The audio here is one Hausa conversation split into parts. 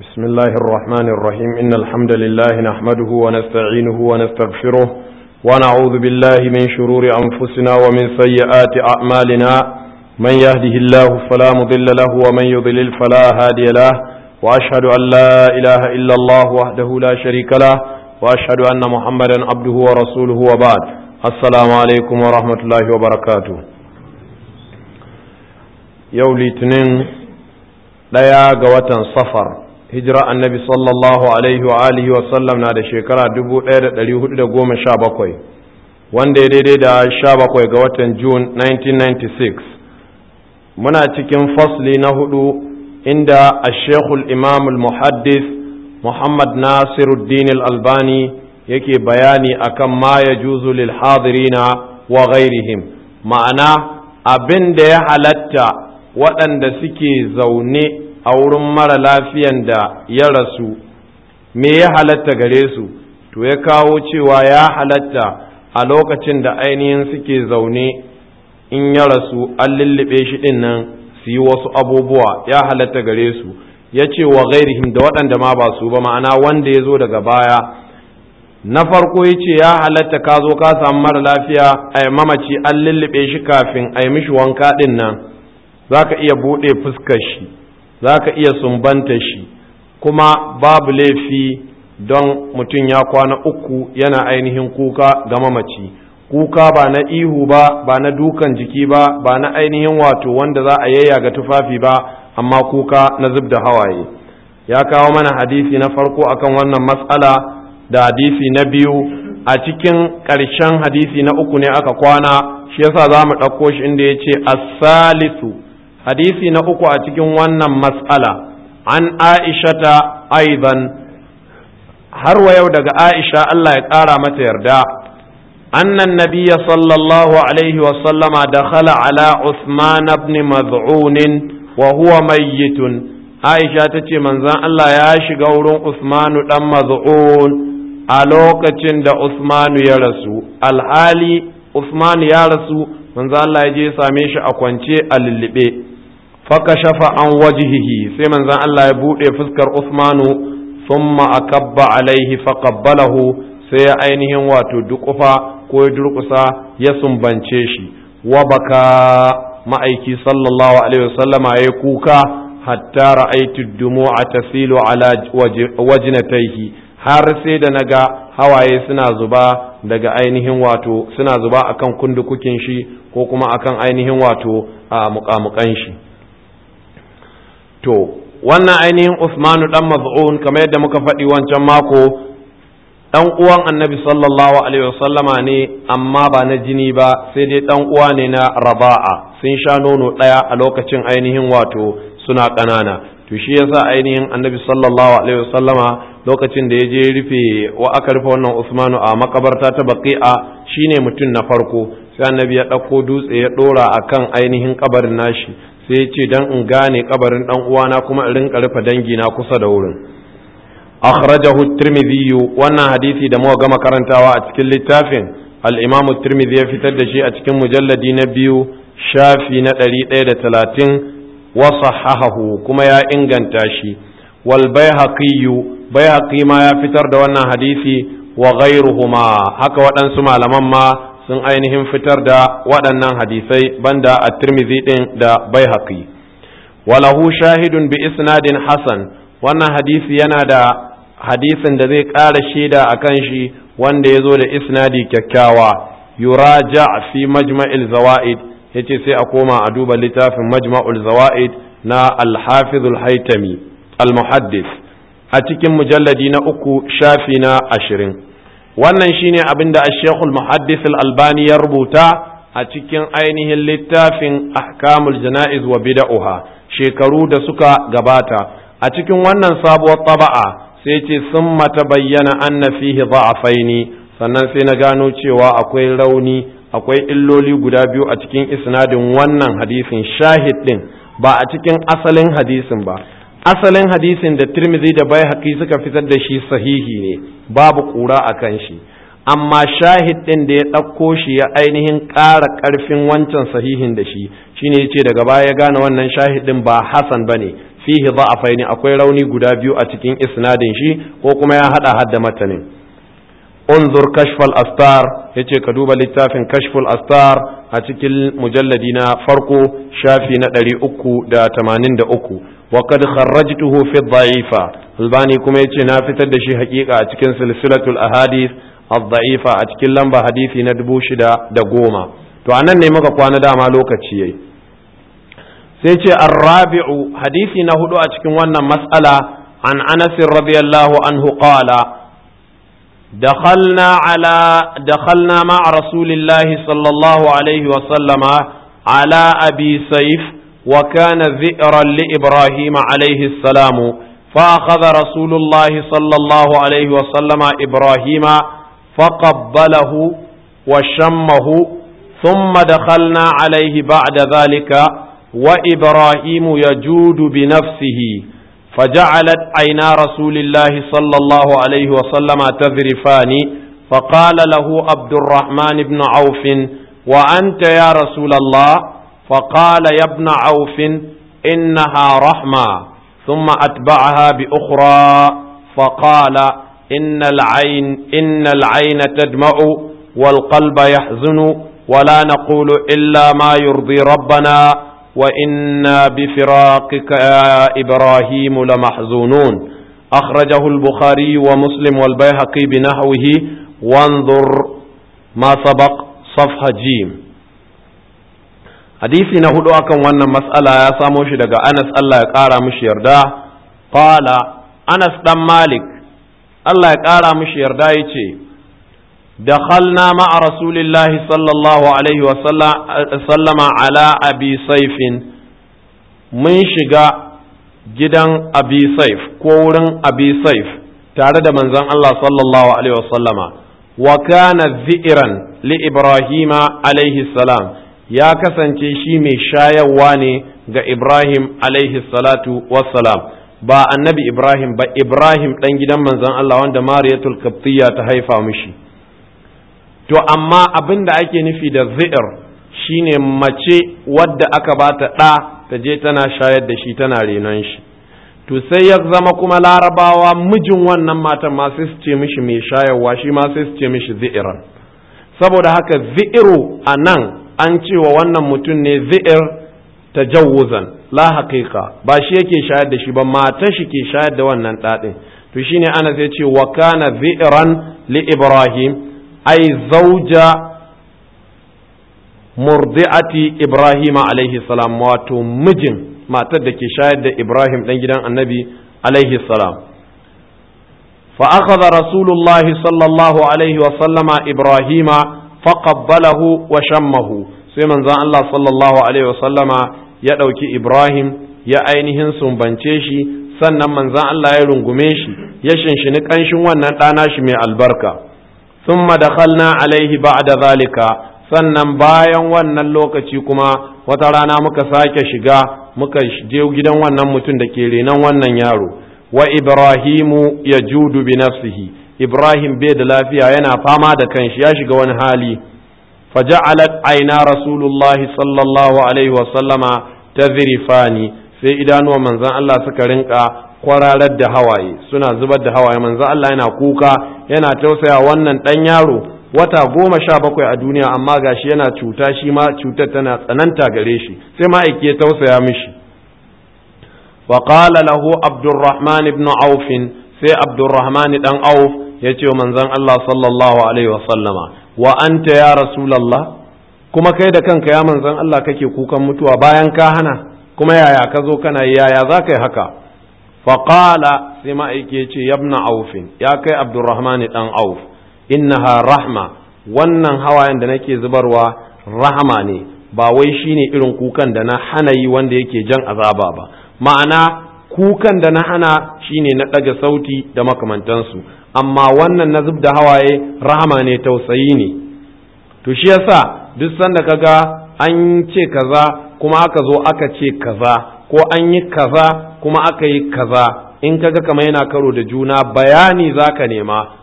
بسم الله الرحمن الرحيم إن الحمد لله نحمده ونستعينه ونستغفره ونعوذ بالله من شرور أنفسنا ومن سيئات أعمالنا من يهده الله فلا مضل له ومن يضلل فلا هادي له وأشهد أن لا إله إلا الله وحده لا شريك له وأشهد أن محمدا عبده ورسوله وبعد السلام عليكم ورحمة الله وبركاته يولي تنين ɗaya ga watan safar hijira annabi sallallahu alaihi wa alihi wa sallam na da shekara 1417 wanda ya daidai da 17 ga watan June 1996 muna cikin fasli na hudu inda ashekul imam al-muhaddis muhammad nasiruddin al-albani yake bayani akan ma ya juzu lil hadirina wa ghairihim ma'ana abin da ya halatta waɗanda suke zaune a wurin mara lafiyan da ya rasu me ya halatta gare su to ya kawo cewa ya halatta a lokacin da ainihin suke zaune in ya rasu an lullube shi ɗin nan su yi wasu abubuwa ya halatta gare su ya ce wa gairihim da waɗanda ma ba su ba ma'ana wanda ya zo daga baya na farko ya ce ya halatta ka zo ka samu mara lafiya a mamaci an lullube shi kafin a yi mishi wanka ɗin nan za ka iya buɗe fuskar shi za ka iya sumbanta shi kuma babu laifi don mutum ya kwana uku yana ainihin kuka ga mamaci kuka ba na ihu ba ba na dukan jiki ba ba na ainihin wato wanda za a yayya ga tufafi ba amma kuka na zub da hawaye ya kawo mana hadisi na farko akan wannan matsala da hadisi na biyu a cikin ƙarshen hadisi na uku ne aka kwana shi yasa za mu ɗauko shi inda ya ce as-salisu hadisi na uku a cikin wannan mas'ala an aishata aidan har wa yau daga aisha Allah ya ƙara mata yarda annan nabiyya sallallahu alaihi wa sallama dakhala ala usman ibn maz'un wa huwa mayyitun aisha tace manzon Allah ya shiga wurin usmanu dan maz'un a lokacin da usmanu ya rasu alhali usmanu ya rasu manzon Allah ya je same shi a kwance a lullube fakashafa an wajihihi sai manzon Allah ya buɗe fuskar Usmanu thumma akabba alaihi faqabbalahu sai ya ainihin wato duƙufa ko ya durƙusa ya sumbance shi wa baka ma'aiki sallallahu alaihi wasallama ya kuka hatta ra'aitu dumu'a tasilu ala wajnatayhi har sai da naga hawaye suna zuba daga ainihin wato suna zuba akan kundukukin shi ko kuma akan ainihin wato a muƙamuƙan shi to wannan ainihin Usmanu dan Maz'un kamar yadda muka faɗi wancan mako dan uwan Annabi sallallahu alaihi wasallama ne amma ba na jini ba sai dai dan uwa ne na Raba'a sun sha nono ɗaya a lokacin ainihin wato suna ƙanana to shi yasa ainihin Annabi sallallahu alaihi wasallama lokacin da ya je rufe wa aka rufe wannan Usmanu a makabarta ta Baqi'a shine mutum na farko sai Annabi ya ɗauko dutse ya ɗora akan ainihin kabarin nashi sai ya ce dan in gane kabarin dan uwana kuma in rinka rufe dangi na kusa da wurin akhrajahu tirmidhi wannan hadisi da muka gama karantawa a cikin littafin al-imam tirmidhi ya fitar da shi a cikin mujalladi na biyu shafi na 130 wa sahahahu kuma ya inganta shi wal baihaqi baihaqi ma ya fitar da wannan hadisi wa ghayruhuma haka waɗansu malaman ma sun ainihin fitar da waɗannan hadisai banda a tirmidhi ɗin da bai haƙi walahu shahidun bi isnadin hasan wannan hadisi yana da hadisin da zai ƙara shaida a kan shi wanda ya zo da isnadi kyakkyawa yuraja fi majma'il zawa'id yace sai a koma a duba littafin majma'ul zawa'id na al-hafizul haitami al-muhaddis a cikin mujalladi na uku shafi na ashirin wannan shine abin da Sheikhul Muhaddis Al-Albani ya rubuta a cikin ainihin littafin Ahkamul Jana'iz wa Bid'ah shekaru da suka gabata a cikin wannan sabuwar taba'a sai ce sun mata bayyana anna fihi dha'afaini sannan sai na gano cewa akwai rauni akwai illoli guda biyu a cikin isnadin wannan hadisin shahid din ba a cikin asalin hadisin ba asalin hadisin da Tirmidhi da Baihaqi suka fitar da shi sahihi ne babu kura a kan shi amma shahid din da ya ɗauko shi ya ainihin ƙara ƙarfin wancan sahihin da shi shine yace daga baya ya gane wannan shahid din ba hasan bane fihi dha'afaini akwai rauni guda biyu a cikin isnadin shi ko kuma ya hada hadda matanin unzur kashfal astar yace ka duba littafin kashful astar a cikin mujalladi na farko shafi na 383 wa kad kharrajtuhu fi dha'ifa albani kuma yace na fitar da shi hakika a cikin silsilatul ahadith ad-da'ifa a cikin lamba hadisi na dubu shida da goma to anan ne muka kwana dama lokaci yayi sai ce arrabi'u hadisi na hudu a cikin wannan mas'ala an anas radiyallahu anhu qala دخلنا على دخلنا مع رسول الله صلى الله عليه وسلم على أبي سيف وكان ذئرا لإبراهيم عليه السلام فأخذ رسول الله صلى الله عليه وسلم إبراهيم فقبله وشمه ثم دخلنا عليه بعد ذلك وإبراهيم يجود بنفسه فجعلت عينا رسول الله صلى الله عليه وسلم تذرفان فقال له عبد الرحمن بن عوف وأنت يا رسول الله فقال يا ابن عوف إنها رحمة ثم أتبعها بأخرى فقال إن العين إن العين تدمع والقلب يحزن ولا نقول إلا ما يرضي ربنا وإنا بفراقك يا إبراهيم لمحزونون أخرجه البخاري ومسلم والبيهقي بنحوه وانظر ما سبق صفحة جيم hadisi na hudu akan wannan mas'ala ya samo shi daga Anas Allah ya ƙara mishi yarda qala Anas dan Malik Allah ya ƙara mishi yarda yace دخلنا مع رسول الله صلى الله عليه وسلم على أبي سيف من شقا gidan abi saif ko wurin abi saif tare da manzon Allah sallallahu alaihi wasallama wa kana zi'iran li ibrahima alaihi salam ya kasance shi mai shayarwa ne ga ibrahim alaihi salatu wassalam ba annabi ibrahim ba ibrahim dan gidan manzon Allah wanda mariyatul qibtiyya ta haifa mishi to amma abin da ake nufi da zi'ir shine mace wadda aka bata ɗa ta je tana shayar da shi tana renon shi to sai ya zama kuma larabawa mijin wannan matan ma sai su ce mishi mai shayarwa shi ma sai su ce mishi zi'iran saboda haka zi'iru a nan an cewa wannan mutum ne zi'ir tajawuzan la haqiqa ba shi yake shayar da shi ba matar shi ke shayar da wannan ɗaɗin to shine ana sai ce wa kana zi'ran li ibrahim ai zauja murdi'ati Ibrahim alaihi salam wato mijin matar da ke shayar da Ibrahim dan gidan annabi alaihi salam fa akhadha rasulullahi sallallahu alaihi wa sallama Ibrahima faqabbalahu wa shammahu sai manzon Allah sallallahu alaihi wa sallama ya dauki Ibrahim ya ainihin sumbance shi sannan manzon Allah ya rungume shi ya shinshini kanshin wannan ɗana shi mai albarka ثم دخلنا عليه بعد ذلك sannan bayan wannan lokaci kuma wata rana muka sake shiga muka je gidan wannan mutum da ke renon wannan yaro wa ibrahimu ya judu bi nafsihi ibrahim bai da lafiya yana fama da kanshi ya shiga wani hali faja'alat aina rasulullahi sallallahu alaihi wa sallama tazrifani sai idanuwan manzon Allah suka rinka kwararar da hawaye suna zubar da hawaye manzo Allah yana kuka yana tausaya wannan dan yaro wata goma sha bakwai a duniya amma gashi yana cuta shi ma cutar tana tsananta gare shi sai ma ya tausaya mishi wa qala lahu abdurrahman ibn auf sai abdurrahman dan auf ya ce wa manzon Allah sallallahu alaihi wa sallama wa anta ya rasulullah kuma kai da kanka ya manzon Allah kake kukan mutuwa bayan ka hana kuma yaya ka zo kana yaya za ka yi haka faƙala sai ma'aike ce yabna aufin ya kai abdurrahman dan auf innaha rahma wannan hawayen da nake zubarwa rahama ne ba wai shine irin kukan da na hana yi wanda yake jan azaba ba ma'ana kukan da na hana shine na ɗaga sauti da makamantansu amma wannan na zub da hawaye rahama ne tausayi ne to shi yasa duk sanda kaga an ce kaza kuma aka zo aka ce kaza ko an yi kaza kuma aka yi kaza in kaga kamar yana karo da juna bayani zaka nema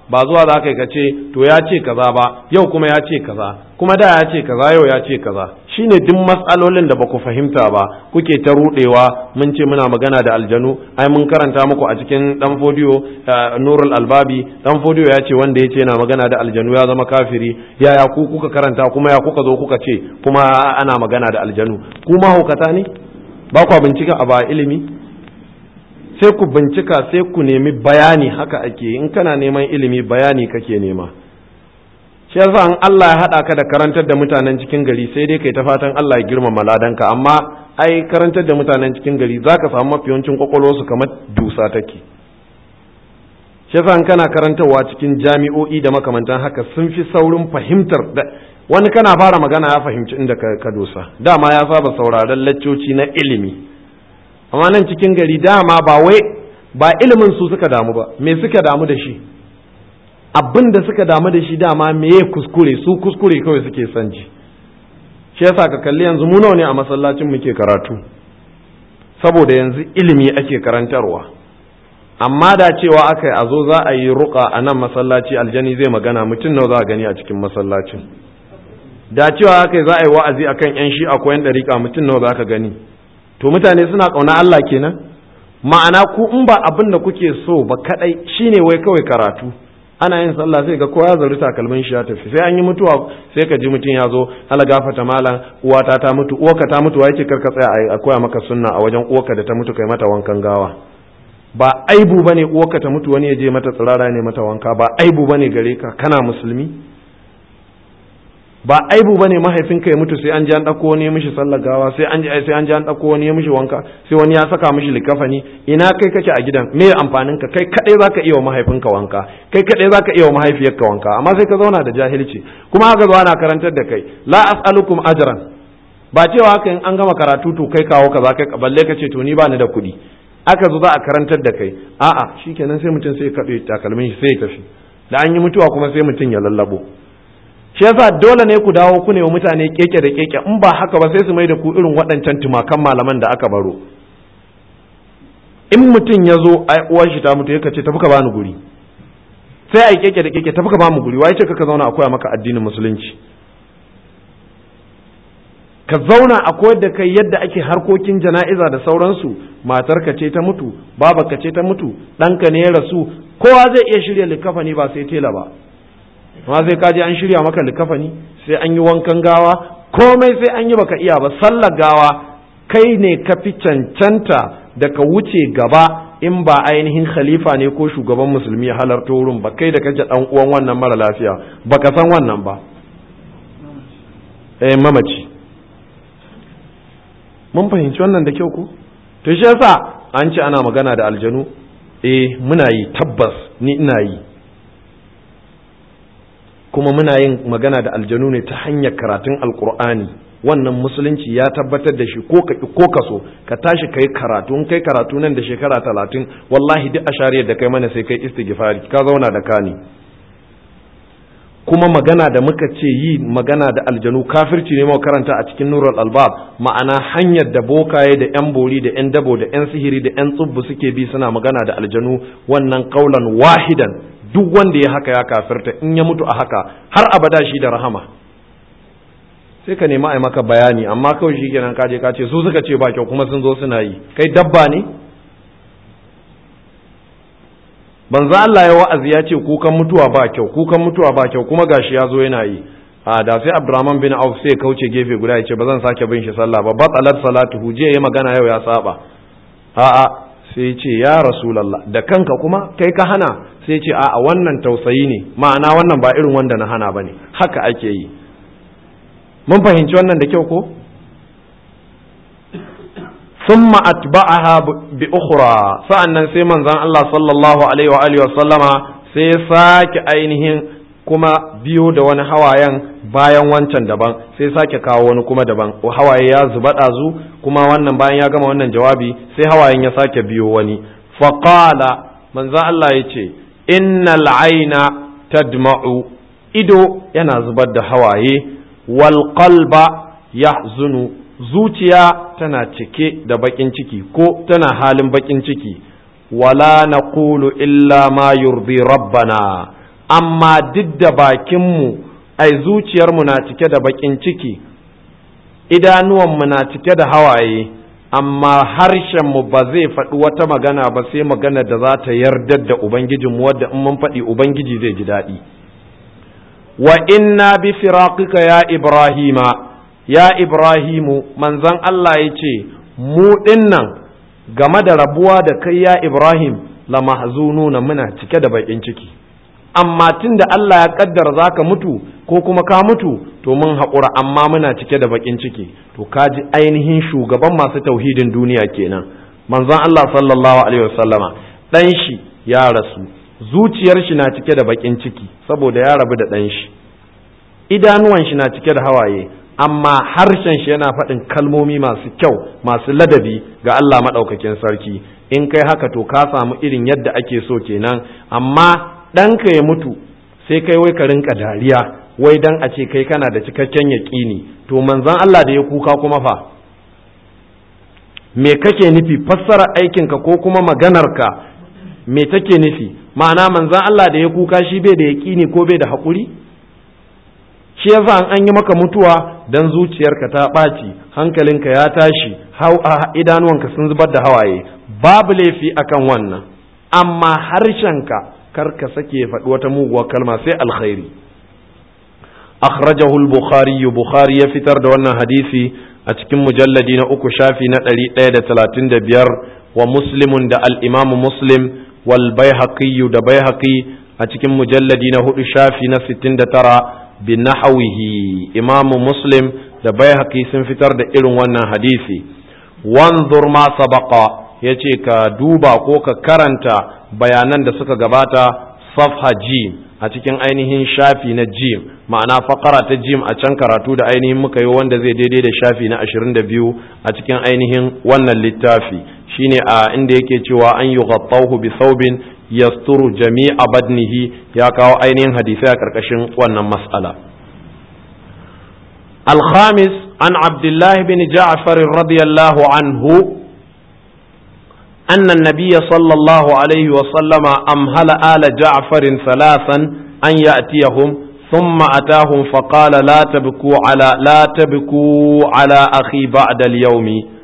ba zuwa za ka ce to ya ce kaza ba yau kuma ya ce kaza kuma da ya ce kaza yau ya ce kaza shine duk matsalolin da ba ku fahimta ba kuke ta rudewa mun ce muna magana da aljanu ai mun karanta muku a cikin dan fodiyo nurul albabi dan fodiyo ya ce wanda ya ce yana magana da aljanu ya zama kafiri yaya ku kuka karanta kuma ya kuka zo kuka ce kuma ana magana da aljanu ku mahaukata ne ba ku bincika a ba ilimi sai ku bincika sai ku nemi bayani haka ake in kana neman ilimi bayani kake nema shi yasa in Allah ya haɗa ka da karantar da mutanen cikin gari sai dai kai ta fatan Allah ya girmama ladanka amma ai karantar da mutanen cikin gari zaka samu mafi yawancin kwakwalwarsu kamar dusa take shi yasa in kana karantarwa cikin jami'o'i da makamantan haka sun fi saurin fahimtar da wani kana fara magana ya fahimci inda ka dosa dama ya saba sauraron laccoci na ilimi amma nan cikin gari dama ba wai ba ilimin su suka damu ba me suka damu da shi abin da suka damu da shi dama me ya kuskure su kuskure kawai suke son ji shi yasa ka kalli yanzu mu nawa ne a masallacin muke karatu saboda yanzu ilimi ake karantarwa amma da cewa aka yi a zo za a yi ruka a nan masallaci aljani zai magana mutum nawa za a gani a cikin masallacin da cewa aka yi za a yi wa'azi akan yan shi akwai yan dariƙa mutum nawa za ka gani to mutane suna ƙauna Allah kenan ma'ana ku in ba abin da kuke so ba kadai shine wai kawai karatu ana yin sallah sai ga kowa ya zari takalmin shi ya tafi sai an yi mutuwa sai ka ji mutum ya zo ala gafata malam uwata ta mutu uwarka ta mutu wai ce karka tsaya a koya maka sunna a wajen uwarka da ta mutu kai mata wankan gawa ba aibu bane uwarka ta mutu wani ya je mata tsirara ne mata wanka ba aibu bane gare ka kana musulmi ba aibu bane mahaifinka ya mutu sai an ji an dauko wani ya mishi sallar gawa sai an ji sai an ji an dauko wani ya mishi wanka sai wani ya saka mishi likafani ina kai kake a gidan me amfanin ka kai kadai zaka iya wa mahaifinka wanka kai kadai zaka iya wa mahaifiyarka wanka amma sai ka zauna da jahilci kuma haka zo ana karantar da kai la as'alukum ajran ba cewa haka in an gama karatu to kai kawo kaza kai balle ka ce to ni ba ni da kuɗi aka zo za a karantar da kai a'a shikenan sai mutum sai ya kaɗe takalmin shi sai ya tafi da an yi mutuwa kuma sai mutum ya lallabo shi yasa dole ne ku dawo ku ne wa mutane keke da keke in ba haka ba sai su mai da ku irin waɗancan tumakan malaman da aka baro in mutum ya zo ai uwar shi ta mutu yaka ce tafi ka bani guri sai ai keke da keke tafi ka bani guri wai ce ka zauna a koya maka addinin musulunci ka zauna a koyar da kai yadda ake harkokin jana'iza da sauransu matarka ce ta mutu babarka ce ta mutu ɗanka ne ya rasu kowa zai iya shirya likafani ba sai tela ba amma sai ka je an shirya maka likafani sai an yi wankan gawa komai sai an yi baka iya ba sallar gawa kai ne ka fi cancanta da ka wuce gaba in ba ainihin khalifa ne ko shugaban musulmi ya halarta wurin ba kai da kaje dan uwan wannan mara lafiya baka san wannan ba eh mamaci mun fahimci wannan da kyau ko to shi yasa an ce ana magana da aljanu eh muna yi tabbas ni ina yi kuma muna yin magana da aljanu ne ta hanyar karatun alkur'ani wannan musulunci ya tabbatar da shi ko ka ko ka so ka tashi kai karatu in kai karatu nan da shekara talatin wallahi duk a shariyar da kai mana sai kai istighfari ka zauna da kani kuma magana da muka ce yi magana da aljanu kafirci ne muka karanta a cikin nurul albab ma'ana hanyar da bokaye da yan bori da yan dabo da yan sihiri da yan tsubbu suke bi suna magana da aljanu wannan kaulan wahidan duk wanda ya haka ya kafirta in ya mutu a haka har abada shi da rahama sai ka nemi a maka bayani amma kawai shi kenan kaje ka ce su suka ce ba kyau kuma sun zo suna yi kai dabba ne banza Allah ya wa'azi ya ce kukan mutuwa ba kyau kukan mutuwa ba kyau kuma gashi ya zo yana yi a da sai Abdurrahman bin Auf sai kauce gefe guda ya ce ba zan sake bin shi sallah ba batalat salatuhu je ya magana yau ya saba a'a sai ce ya rasulallah da kanka kuma kai ka hana sai ce a wannan tausayi ne ma'ana wannan ba irin wanda na hana ba ne haka ake yi mun fahimci wannan da kyau ko ثم أتبعها بأخرى sa'annan sai manzon Allah sallallahu alaihi wa alihi wa sallama sai sake ainihin kuma biyo da wani hawayen bayan wancan daban sai sake kawo wani kuma daban hawaye ya zuba ɗazu kuma wannan bayan ya gama wannan jawabi sai hawayen ya sake biyo wani faƙala manzo Allah ya ce innal aina tadma'u ido yana zubar da hawaye wal qalba yahzunu zuciya tana cike da bakin ciki ko tana halin bakin ciki wala naqulu illa ma yurdi rabbana amma duk da bakinmu ai zuciyarmu na cike da bakin ciki idanuwanmu na cike da hawaye amma harshenmu ba zai faɗi wata magana ba sai magana da za ta yardar da ubangijinmu wadda in mun faɗi ubangiji zai ji daɗi wa inna bi firaqika ya ibrahima ya ibrahimu manzon Allah ya ce mu dinnan game da rabuwa da kai ya ibrahim la mahzununa muna cike da bakin ciki amma tun da Allah ya kaddara za ka mutu ko kuma ka mutu to mun haƙura amma muna cike da baƙin ciki to ka ji ainihin shugaban masu tauhidin duniya kenan manzon Allah sallallahu alaihi wasallama ɗan shi ya rasu zuciyar shi na cike da baƙin ciki saboda ya rabu da ɗan shi idanuwan shi na cike da hawaye amma harshen shi yana faɗin kalmomi masu kyau masu ladabi ga Allah maɗaukakin sarki in kai haka to ka samu irin yadda ake so kenan amma ɗanka ya mutu sai kai wai ka rinka dariya wai dan a ce kai kana da cikakken yaƙini to manzon Allah da ya kuka kuma fa me kake nufi fassara aikinka ko kuma maganarka me take nufi ma'ana manzon Allah da ya kuka shi bai da yaƙini ko bai da haƙuri shi yasa an yi maka mutuwa dan zuciyarka ta ɓaci hankalinka ya tashi idanuwanka sun zubar da hawaye babu laifi akan wannan amma harshenka kar ka sake faɗi wata muguwar kalma sai alkhairi akhrajahu al-bukhari bukhari ya fitar da wannan hadisi a cikin mujalladi na uku shafi na ɗari ɗaya da talatin da biyar wa muslimun da al-imamu muslim wal baihaqi da baihaqi a cikin mujalladi na hudu shafi na sittin da tara bi nahawihi imamu muslim da baihaqi sun fitar da irin wannan hadisi wanzur ma sabaqa yace ka duba ko ka karanta bayanan da suka gabata safha jim a cikin ainihin shafi na jim ma'ana fakara ta jim a can karatu da ainihin muka yi wanda zai daidai da shafi na 22 a cikin ainihin wannan littafi shine a inda yake cewa an yi ghattahu bi saubin yasturu jami'a badnihi ya kawo ainihin hadisai a karkashin wannan mas'ala الخامس عن عبد الله بن جعفر رضي الله عنه أن النبي صلى الله عليه وسلم أمهل آل جعفر ثلاثا أن يأتيهم ثم أتاهم فقال لا تبكوا على لا تبكوا على أخي بعد اليوم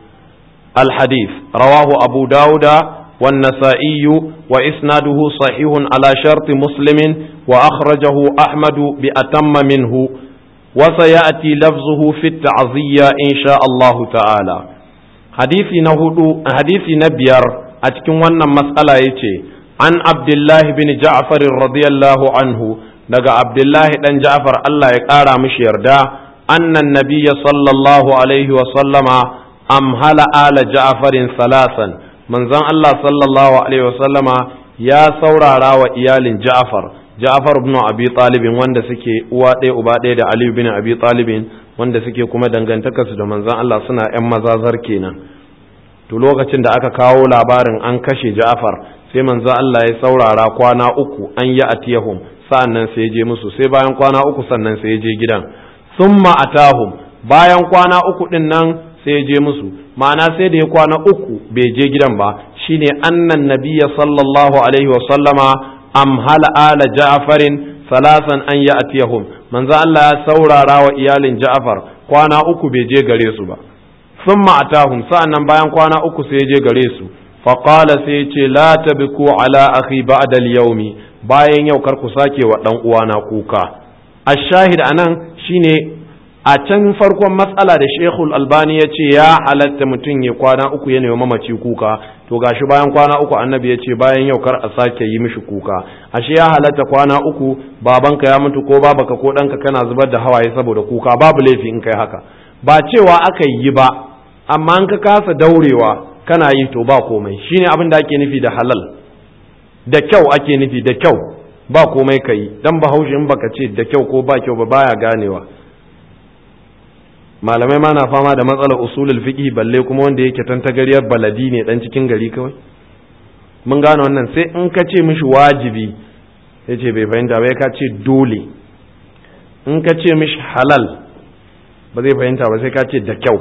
الحديث رواه أبو داود والنسائي وإسناده صحيح على شرط مسلم وأخرجه أحمد بأتم منه وسيأتي لفظه في التعزية إن شاء الله تعالى hadisi na hudu hadisi na biyar a cikin wannan matsala ya ce an abdullahi bin ja'far radiyallahu anhu daga abdullahi dan ja'far Allah ya ƙara mishi yarda annan nabiyya sallallahu alaihi wa sallama amhala ala ja'farin salasan manzon Allah sallallahu alaihi wa sallama ya saurara wa iyalin ja'far ja'far ibn abi talibin wanda suke uwa ɗaya uba ɗaya da ali bin abi talibin wanda suke kuma dangantakarsu da manzon Allah suna ‘yan mazazar kenan to lokacin da aka kawo labarin an kashe Ja'far sai manzon Allah ya saurara kwana uku an yi atiyahum sa'annan sai ya je musu sai bayan kwana uku sannan sai ya je gidan summa atahum bayan kwana uku din nan sai ya je musu ma'ana sai da ya kwana uku bai je gidan ba shine annan nabiyya sallallahu alaihi wa sallama amhala ala ja'farin salasan an ya atiyahum manzo Allah ya saurara wa iyalin Ja'far kwana uku bai je gare su ba thumma atahum sa'annan bayan kwana uku sai je gare su fa qala sai ce la tabku ala akhi ba'da al-yawmi bayan yau kar ku sake wa dan uwana kuka ash-shahid anan shine a can farkon matsala da Sheikhul Albani ya ce ya halatta mutum ya kwana uku ya nemi mamaci kuka to gashi bayan kwana uku annabi ya ce bayan yau kar a sake yi mishi kuka ashe ya halatta kwana uku babanka ya mutu ko babaka ko ɗanka kana zubar da hawaye saboda kuka babu laifi in kai haka ba cewa aka yi ba amma in ka kasa daurewa kana yi to ba komai shine abin da ake nufi da halal da kyau ake nufi da kyau ba komai ka yi dan bahaushe in baka ce da kyau ko ba kyau ba baya ganewa malamai ma na fama da matsalar usulul fiqh balle kuma wanda yake tantagariyar baladi ne dan cikin gari kawai mun gane wannan sai in ka ce mishi wajibi ya ce bai fahimta ba ka ce dole in ka ce mishi halal ba zai fahimta ba sai ka ce da kyau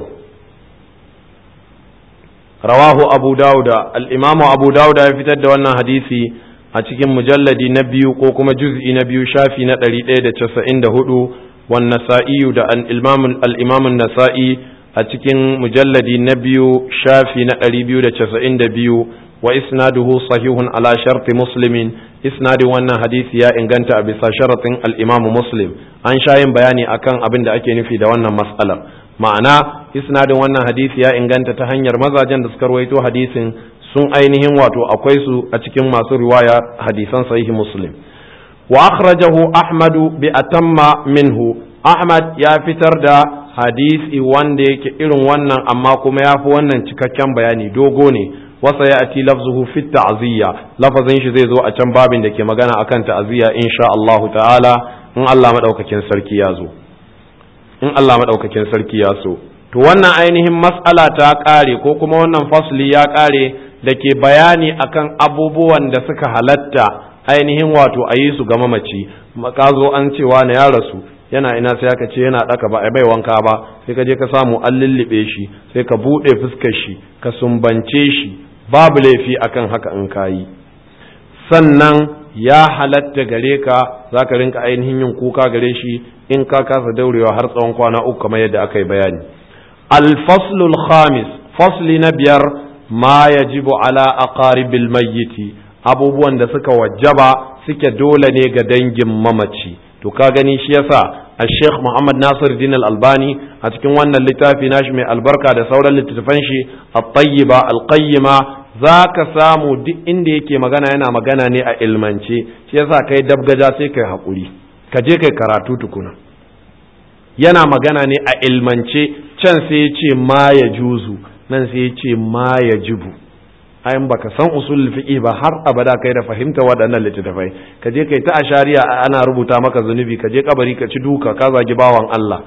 rawahu abu dauda al-imamu abu dauda ya fitar da wannan hadisi a cikin mujalladi na biyu ko kuma juz'i na biyu shafi na ɗari ɗaya da casa'in da hudu wan nasa'iyu da al'imamun nasa'i a cikin mujalladi na biyu shafi na ɗari biyu da casa'in da biyu wa isnaduhu sahihun ala sharti muslimin isnadin wannan hadisi ya inganta a bisa sharatin al'imamu muslim an sha yin bayani akan abin da ake nufi da wannan mas'alar ma'ana isnadin wannan hadisi ya inganta ta hanyar mazajen da suka rawaito hadisin sun ainihin wato akwai su a cikin masu riwaya hadisan sahihi muslim wa akhrajahu ahmadu bi atamma minhu ahmad ya fitar da hadisi wanda yake irin wannan amma kuma ya fi wannan cikakken bayani dogo ne wasa ya ati lafzuhu fi ta'ziya lafazin shi zai zo a can babin da ke magana akan ta'ziya insha Allah ta'ala in Allah madaukakin sarki ya zo in Allah madaukakin sarki ya so to wannan ainihin mas'ala ta kare ko kuma wannan fasli ya kare da ke bayani akan abubuwan da suka halatta ainihin wato a yi su ga mamaci ka zo an cewa na ya rasu yana ina sai aka ce yana ɗaka ba a bai wanka ba sai ka je ka samu an lullube shi sai ka buɗe fuskar shi ka sumbance shi babu laifi akan haka in ka yi sannan ya halatta gare ka za ka rinka ainihin yin kuka gare shi in ka kasa daurewa har tsawon kwana uku kamar yadda aka yi bayani alfaslul khamis fasli na biyar ma yajibu ala aqaribil mayyiti abubuwan da suka wajaba suke dole ne ga dangin mamaci to ka gani shi yasa Sheikh Muhammad Nasir Din Al-Albani a cikin wannan littafi nashi mai albarka da sauran littattafan shi At-Tayyiba Al-Qayyima zaka samu duk inda yake magana yana magana ne a ilmance shi yasa kai dabgaja sai kai hakuri ka je kai karatu tukuna yana magana ne a ilmance can sai ya ce ma ya juzu nan sai ya ce ma ya jibu ayin baka san usul fiqi ba har abada kai da fahimta waɗannan littattafai ka je kai ta ashariya ana rubuta maka zunubi ka je kabari ka ci duka ka zagi bawan Allah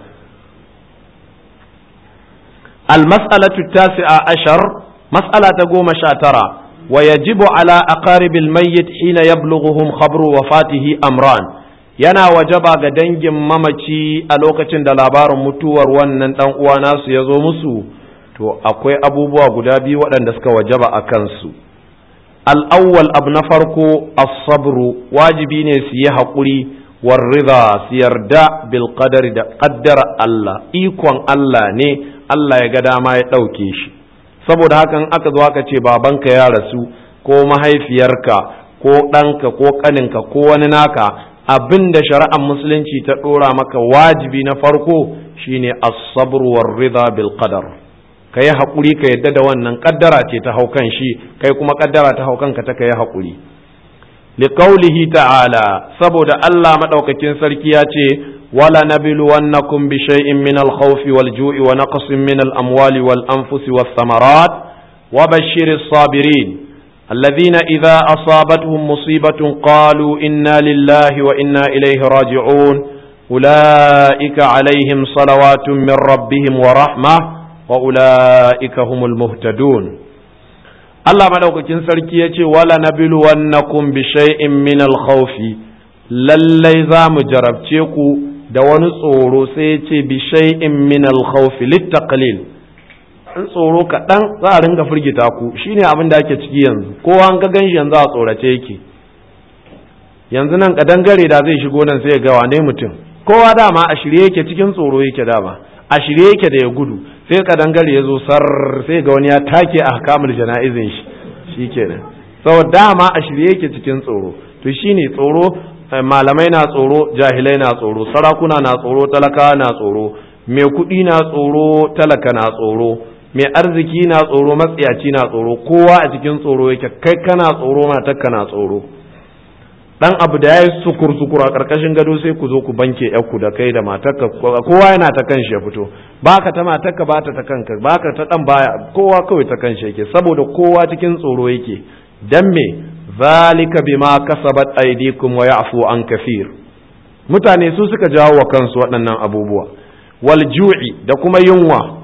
al mas'alatu tasi'a ashar mas'ala ta goma sha tara wa yajibu ala aqaribil mayyit hina yablughuhum khabru wafatihi amran yana wajaba ga dangin mamaci a lokacin da labarin mutuwar wannan dan uwa nasu ya zo musu to akwai abubuwa guda biyu waɗanda suka wajaba a kansu al'awwal abu na farko as-sabru wajibi ne su yi haƙuri warriza su yarda bil qadari da ƙaddara Allah ikon Allah ne Allah ya ga dama ya ɗauke shi saboda hakan aka zo aka ce babanka ya rasu ko mahaifiyarka ko ɗanka ko ƙaninka ko wani naka abin da shari'ar musulunci ta ɗora maka wajibi na farko shine as-sabru war-ridha bil qadar ka yi haƙuri ka yadda da wannan ƙaddara ce ta haukan shi kai kuma ƙaddara ta haukan ka ta ka yi haƙuri liqaulihi ta'ala saboda Allah madaukakin sarki ya ce wala nabluwannakum bi shay'in min al-khawf wal-ju'i wa naqsin min al-amwali wal-anfusi was-samarat wa bashshiris sabirin الذين إذا أصابتهم مصيبة قالوا إنا لله وإنا إليه راجعون أولئك عليهم صلوات من ربهم ورحمة وأولئك هم المهتدون الله مدوكين سركي يتي ولا نبلونكم بشيء من الخوف lallai za mu jarabce ku da wani tsoro sai ce bi shay'in min al-khawf lit-taqlil in tsoro kaɗan za a ringa firgita ku shine abin da ake ciki yanzu kowa an ga ganshi yanzu a tsorace yake yanzu nan kadangare da zai shigo nan sai ya ga wane mutum kowa dama a shirye yake cikin tsoro yake dama a shirye yake da ya gudu sai kadangare ya zo sar sai ga wani ya take a kamar jana'izin shi shikenan sau dama a shirye yake cikin tsoro to shine tsoro malamai na tsoro jahilai na tsoro sarakuna na tsoro talaka na tsoro mai kuɗi na tsoro talaka na tsoro mai arziki na tsoro matsiyaci na tsoro kowa a cikin tsoro yake kai kana tsoro matarka na tsoro dan abu da ya yi sukur sukur a karkashin gado sai ku zo ku banke ku da kai da matarka kowa yana ta kanshi ya fito baka ta matarka ba ta ta kanka baka ta dan baya kowa kawai ta kanshi yake saboda kowa cikin tsoro yake dan me zalika bima kasabat aydikum wa ya'fu an kafir mutane su suka jawo wa kansu waɗannan abubuwa wal ju'i da kuma yunwa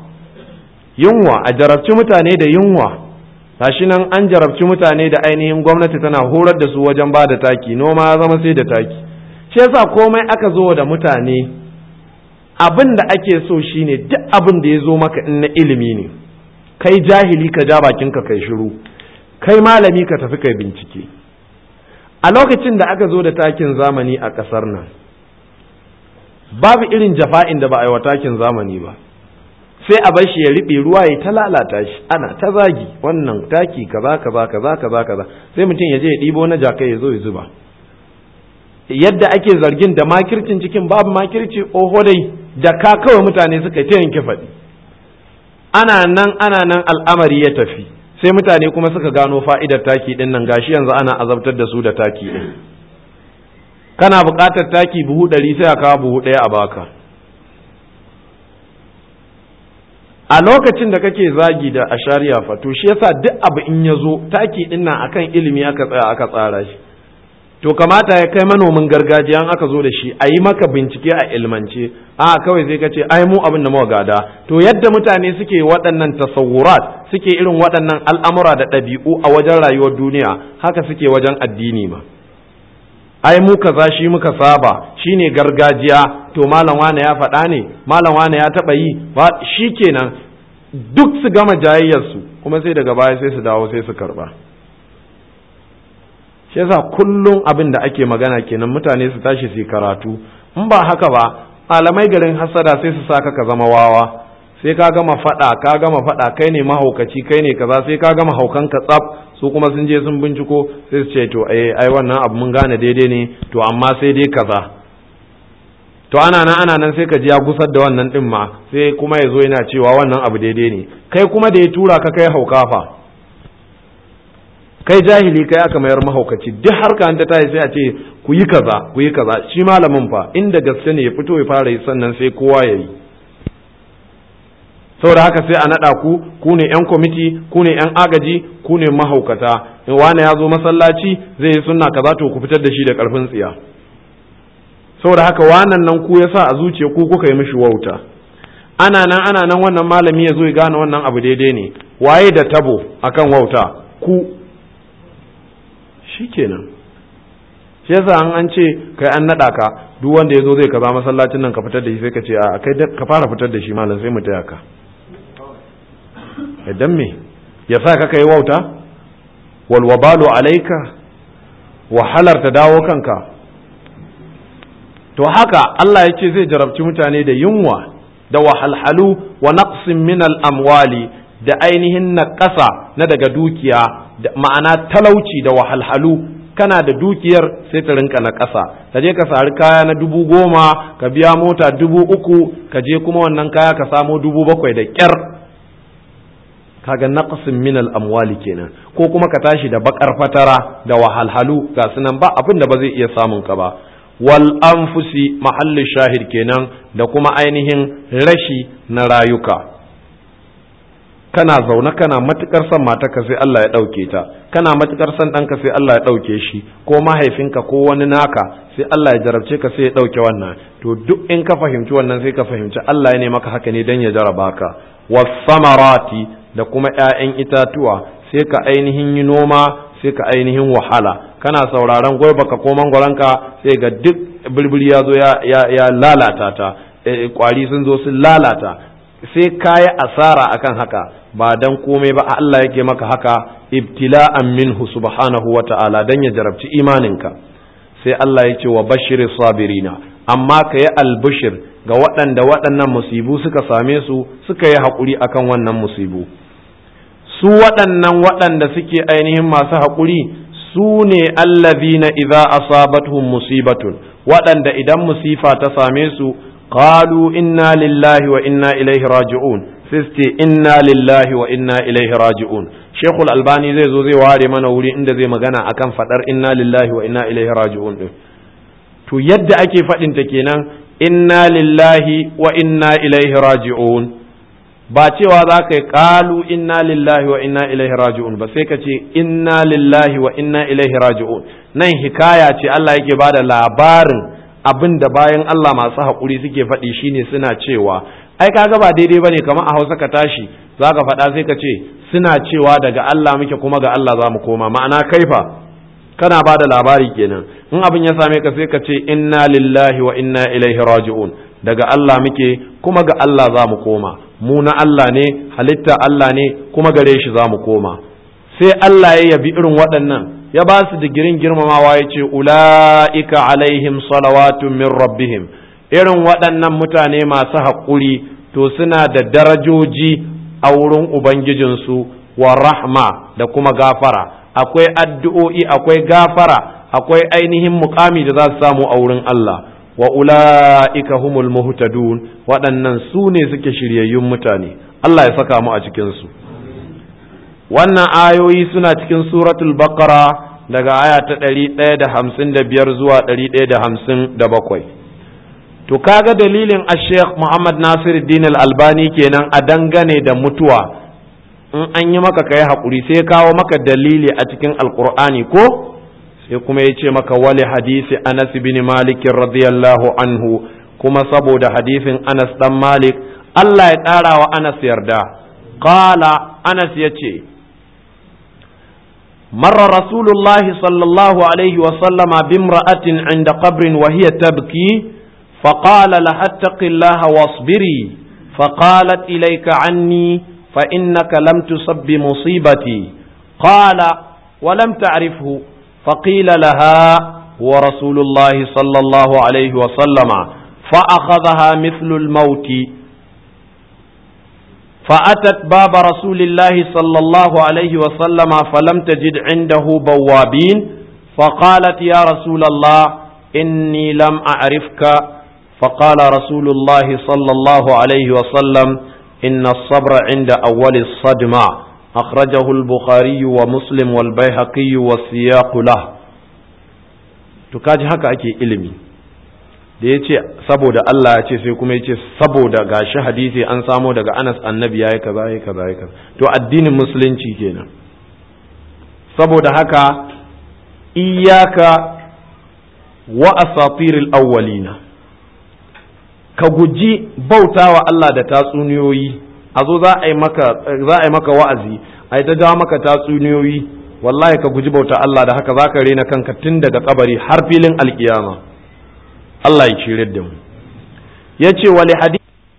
yunwa a jarabci mutane da yunwa gashi nan an jarabci mutane da ainihin gwamnati tana horar da su wajen ba da taki noma ya zama sai da taki shi yasa komai aka zo da mutane abin da ake so shine duk abin da ya zo maka in na ilimi ne kai jahili ka ja bakinka kai shiru kai malami ka tafi kai bincike a lokacin da aka zo da takin zamani a ƙasar nan babu irin jafa'in da ba a yi wa takin zamani ba sai a bar shi ya riɓe ruwa ya ta lalata shi ana ta zagi wannan taki kaza kaza kaza kaza kaza sai mutum ya je ya ɗibo na jakai ya zo ya zuba yadda ake zargin da makircin cikin babu makirci oho dai da ka kawai mutane suka yi ta yanke faɗi ana nan ana nan al'amari ya tafi sai mutane kuma suka gano fa'idar taki ɗin nan gashi yanzu ana azabtar da su da taki ɗin kana buƙatar taki buhu ɗari sai a kawo buhu ɗaya a baka a lokacin da kake zagi da ashariya fa to shi yasa duk abu in ya zo taki ɗin nan akan ilimi aka tsaya aka tsara shi to kamata ya kai manomin gargajiya an aka zo da shi a yi maka bincike a ilmance a kawai sai ka ce ai mu abin da muka gada to yadda mutane suke waɗannan tasawurat suke irin waɗannan al'amura da ɗabi'u a wajen rayuwar duniya haka suke wajen addini ma ai mu kaza shi muka saba shine gargajiya to malam wane ya faɗa ne malam wane ya taɓa yi ba kenan duk su gama jayayyarsu kuma sai daga baya sai su dawo sai su karɓa shi yasa kullum abin da ake magana kenan mutane su tashi su karatu in ba haka ba malamai garin hasada sai su saka ka zama wawa sai ka gama fada ka gama fada kai ne mahaukaci kai ne kaza sai ka gama haukan ka tsaf su kuma sun je sun binciko sai su ce to eh ai wannan abu mun gane daidai ne to amma sai dai kaza to ana nan ana nan sai ka ji ya gusar da wannan din ma sai kuma ya zo yana cewa wannan abu daidai ne kai kuma da ya tura ka kai haukafa kai jahili kai aka mayar mahaukaci duk harka an ta tayi sai a ce ku yi kaza ku yi kaza shi malamin fa inda gaske ne ya fito ya fara yi sannan sai kowa ya yi saboda haka sai a naɗa ku ku ne yan kwamiti ku ne yan agaji ku ne mahaukata in wani ya zo masallaci zai yi sunna kaza to ku fitar da shi da karfin tsiya saboda haka wannan nan ku yasa a zuciya ku kuka yi mishi wauta ana nan ana nan wannan malami ya zo ya gane wannan abu daidai ne waye da tabo akan wauta ku shikenan shi yasa an an ce kai an nada ka duk wanda yazo zai kaza masallacin nan ka fitar da shi sai ka ce a kai ka fara fitar da shi malam sai mu taya ka idan me ya sa ka kai wauta wal wabalu alayka wahalar ta dawo kanka to haka Allah ya ce zai jarabci mutane da yunwa da wahalhalu wa naqsin min al amwali da ainihin naƙasa na daga dukiya da ma'ana talauci da wahalhalu kana da dukiyar sai ta rinka na ƙasa ka je ka sari kaya na dubu goma ka biya mota dubu uku ka je kuma wannan kaya ka samo dubu bakwai da ƙyar kaga naqsin min al-amwali kenan ko kuma ka tashi da bakar fatara da wahalhalu ga sunan ba abin da ba zai iya samun ka ba wal anfusi mahalli shahid kenan da kuma ainihin rashi na rayuka kana zaune kana matukar son matarka sai Allah ya ɗauke ta kana matukar son ɗanka sai Allah ya ɗauke shi ko mahaifinka ko wani naka sai Allah ya jarabce ka sai ya ɗauke wannan to duk in ka fahimci wannan sai ka fahimci Allah ya ne maka haka ne dan ya jaraba ka wasamarati da kuma ƴaƴan itatuwa sai ka ainihin yi noma sai ka ainihin wahala kana sauraron ka ko mangwaronka sai ga duk birbiri ya zo ya lalata ta kwari sun zo sun lalata sai kayi asara akan haka ba dan komai ba Allah yake maka haka ibtila'an minhu subhanahu wa ta'ala dan ya jarabci imaninka sai Allah ya ce wa bashirin sabirina amma ka yi albishir ga waɗanda waɗannan musibu suka same su suka yi haƙuri akan wannan musibu su waɗannan waɗanda suke ainihin masu haƙuri su ne allazina idza asabatuhum musibatun waɗanda idan musifa ta same su qalu inna lillahi wa inna ilaihi raji'un sai ce inna lillahi wa inna ilaihi raji'un shekul albani zai zo zai ware mana wuri inda zai magana akan fadar inna lillahi wa inna ilaihi raji'un din to yadda ake fadin ta kenan inna lillahi wa inna ilaihi raji'un ba cewa za ka yi kalu inna lillahi wa inna ilaihi raji'un ba sai ka ce inna lillahi wa inna ilaihi raji'un nan hikaya ce Allah yake bada labarin abin da bayan Allah masu haƙuri suke faɗi shine suna cewa ai kaga ba daidai bane kamar a Hausa ka tashi zaka faɗa sai ka ce suna cewa daga Allah muke kuma ga Allah za mu koma ma'ana kaifa kana ba da labari kenan in abin ya same ka sai ka ce inna lillahi wa inna ilaihi raji'un daga Allah muke kuma ga Allah za mu koma mu na Allah ne halitta Allah ne kuma gare shi za mu koma sai Allah ya yabi irin waɗannan ya ba su digirin girmamawa ya ce ula'ika alaihim salawatun min rabbihim irin waɗannan mutane masu haƙuri to suna da darajoji a wurin ubangijinsu wa rahma da kuma gafara akwai addu'o'i akwai gafara akwai ainihin mukami da za su samu a wurin Allah wa ula'ika humul muhtadun waɗannan su ne suke shiryayyun mutane Allah ya saka mu a cikinsu wannan ayoyi suna cikin suratul baqara daga aya ta ɗari ɗaya da hamsin da biyar zuwa ɗari ɗaya da hamsin da bakwai to kaga dalilin a sheikh muhammad nasir al-albani kenan a dangane da mutuwa in an yi maka kai haƙuri sai kawo maka dalili a cikin alƙur'ani ko sai kuma ya ce maka wali hadisi anas bin malik radiyallahu anhu kuma saboda hadisin anas dan malik Allah ya ƙara wa anas yarda qala anas ya ce مر رسول الله صلى الله عليه وسلم بامرأة عند قبر وهي تبكي فقال لها اتق الله واصبري فقالت إليك عني فإنك لم تصب بمصيبتي قال ولم تعرفه فقيل لها هو رسول الله صلى الله عليه وسلم فأخذها مثل الموت فأتت باب رسول الله صلى الله عليه وسلم فلم تجد عنده بوابين فقالت يا رسول الله إني لم أعرفك فقال رسول الله صلى الله عليه وسلم إن الصبر عند أول الصدمة أخرجه البخاري ومسلم والبيهقي والسياق له tukaji haka ake ilimi da ya ce saboda Allah ya ce sai kuma ya ce saboda gashi hadisi an samo daga Anas annabi ya yi kaza ya kaza ya kaza to addinin musulunci kenan saboda haka iyaka wa asatiril awwalina ka guji bautawa Allah da tatsuniyoyi a zo za a yi maka za a yi maka wa'azi a yi ta jawo maka tatsuniyoyi wallahi ka guji bauta Allah da haka za ka rena kanka tun daga kabari har filin alkiyama Allah ya cire da mu ya ce wali hadisi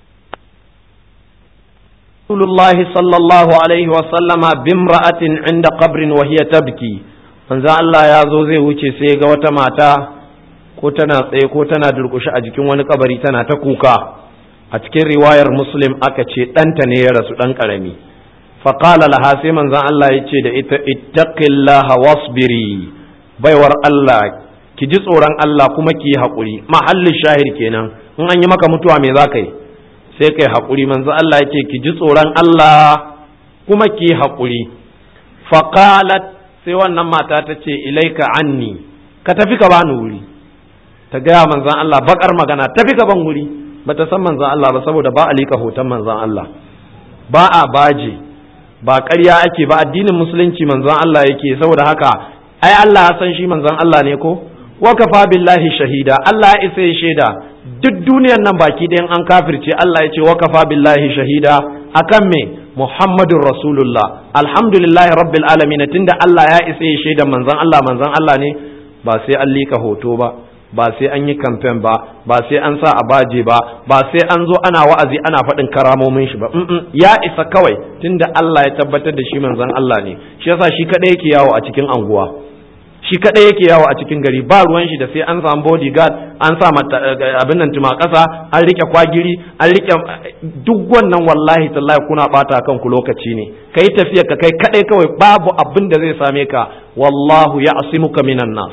Rasulullahi sallallahu alaihi wa sallama bimra'atin inda qabrin wa hiya tabki manzo Allah ya zo zai wuce sai ga wata mata ko tana tsaye ko tana durƙushe a jikin wani kabari tana ta kuka a cikin riwayar muslim aka ce ɗanta ne ya rasu ɗan ƙarami faƙala laha sai manzon Allah ya ce da ita ittaqillaha wasbiri baiwar Allah ki ji tsoron Allah kuma ki yi haƙuri mahallin shahir kenan in an yi maka mutuwa me za ka yi sai kai haƙuri manzon Allah ya ce ki ji tsoron Allah kuma ki yi haƙuri faƙalat sai wannan mata ta ce ilaika anni ka tafi ka bani wuri ta gaya manzon Allah bakar magana tafi ka ban wuri bata san manzon Allah ba saboda ba a liƙa hoton manzon Allah ba a baje ba ƙarya ake ba addinin musulunci manzon Allah yake saboda haka ai Allah ya san shi manzon Allah ne ko wa kafa billahi shahida Allah ya isa ya shaida duk duniyar nan baki ɗayan an kafirce Allah ya ce wa kafa billahi shahida akan me Muhammadun Rasulullah alhamdulillahi rabbil alamin tunda Allah ya isa ya shaida manzon Allah manzon Allah ne ba sai an liƙa hoto ba ba sai an yi kamfen ba ba sai an sa a baje ba ba sai an zo ana wa'azi ana faɗin karamomin shi ba ya isa kawai tunda Allah ya tabbatar da shi manzon Allah ne shi yasa shi kadai yake yawo a cikin anguwa shi kadai yake yawo a cikin gari ba ruwan shi da sai an samu bodyguard an sa abin nan tuma kasa an rike kwagiri an rike duk wannan wallahi tallahi kuna bata kanku lokaci ne kai tafiya ka kai kadai kawai babu abin da zai same ka wallahu ya'simuka minan nas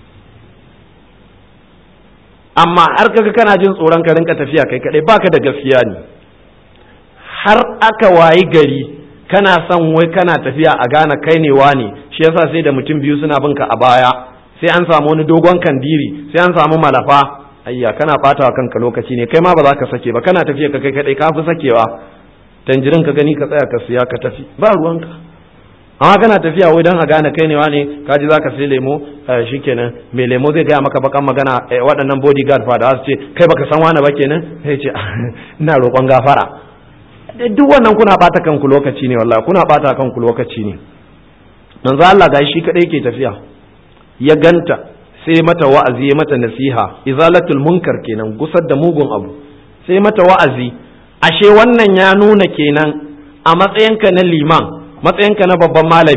amma har kaga kana jin tsoron ka rinka tafiya kai kadai baka da gaskiya ne har aka wayi gari kana son wai kana tafiya a gane kai ne wani shi yasa sai da mutum biyu suna bin ka a baya sai an samu wani dogon kandiri sai an samu malafa ayya kana bata kanka lokaci ne kai ma ba za ka sake ba kana tafiya ka kai kadai ka fi sakewa tanjirin ka gani ka tsaya ka siya ka tafi ba ruwanka amma kana tafiya wai don a gane kai ne wane ka ji zaka sai lemo shikenan mai lemo zai gaya maka bakan magana waɗannan bodyguard fa da su ce kai baka san wani ba kenan sai ce ina roƙon gafara duk wannan kuna bata kanku lokaci ne wallahi kuna bata kanku lokaci ne manzo Allah ga shi kadai yake tafiya ya ganta sai mata wa'azi ya mata nasiha izalatul munkar kenan gusar da mugun abu sai mata wa'azi ashe wannan ya nuna kenan a matsayinka na liman matsayinka na babban malami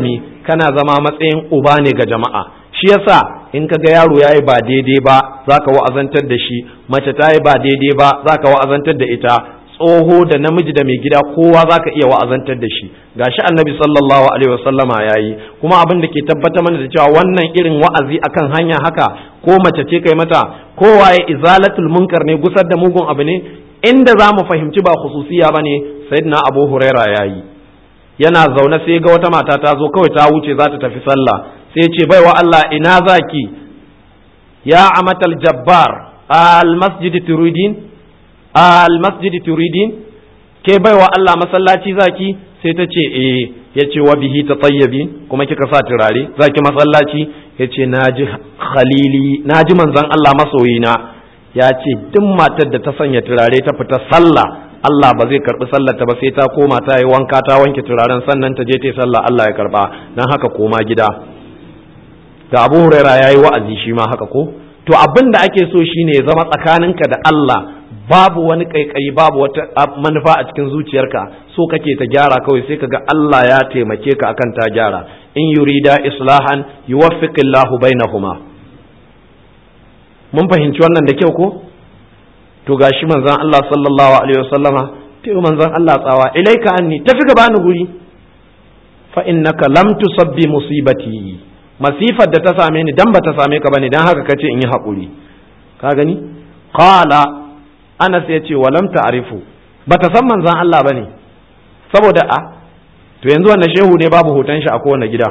kana zama matsayin uba ne ga jama'a shi yasa in ka ga yaro yayi ba daidai ba zaka wa'azantar da shi mace ta yi ba daidai ba zaka wa'azantar da ita tsoho da namiji da mai gida kowa zaka iya wa'azantar da shi gashi annabi sallallahu alaihi wasallama yayi kuma abin da ke tabbatar mana da cewa wannan irin wa'azi akan hanya haka ko mace ce kai mata kowa ya izalatul munkar ne gusar da mugun abu ne inda za mu fahimci ba khususiya bane sayyidina abu huraira yayi yana zaune sai ga wata mata ta zo kawai ta wuce za ta tafi sallah sai ya ce baiwa Allah ina zaki ya amatal jabbar al masjid turidin al masjid turidin ke baiwa Allah masallaci zaki sai ta ce eh ya ce wa bihi tatayyabi kuma kika sa turare zaki masallaci ya ce naji khalili naji manzon Allah masoyina ya ce duk matar da ta sanya turare ta fita sallah Allah ba zai karbi sallarta ba sai ta koma ta yi wanka ta wanke turaren sannan ta je ta yi sallah Allah ya karba dan haka koma gida ga Abu Huraira yayi wa'azi shi ma haka ko to abin da ake so shine ya zama tsakaninka da Allah babu wani kaikayi babu wata manufa a cikin zuciyarka so kake ta gyara kawai sai kaga Allah ya taimake ka akan ta gyara in yurida islahan yuwaffiqillahu bainahuma mun fahimci wannan da kyau ko to gashi manzon Allah sallallahu alaihi wasallama ta yi manzon Allah tsawa ilaika anni tafi ka bani guri fa innaka lam tusabbi musibati masifar da ta same ni dan bata same ka bane dan haka kace in yi hakuri ka gani qala Anas ya ce wa lam ta'rifu bata san manzon Allah bane saboda a to yanzu wannan shehu ne babu hoton shi a kowane gida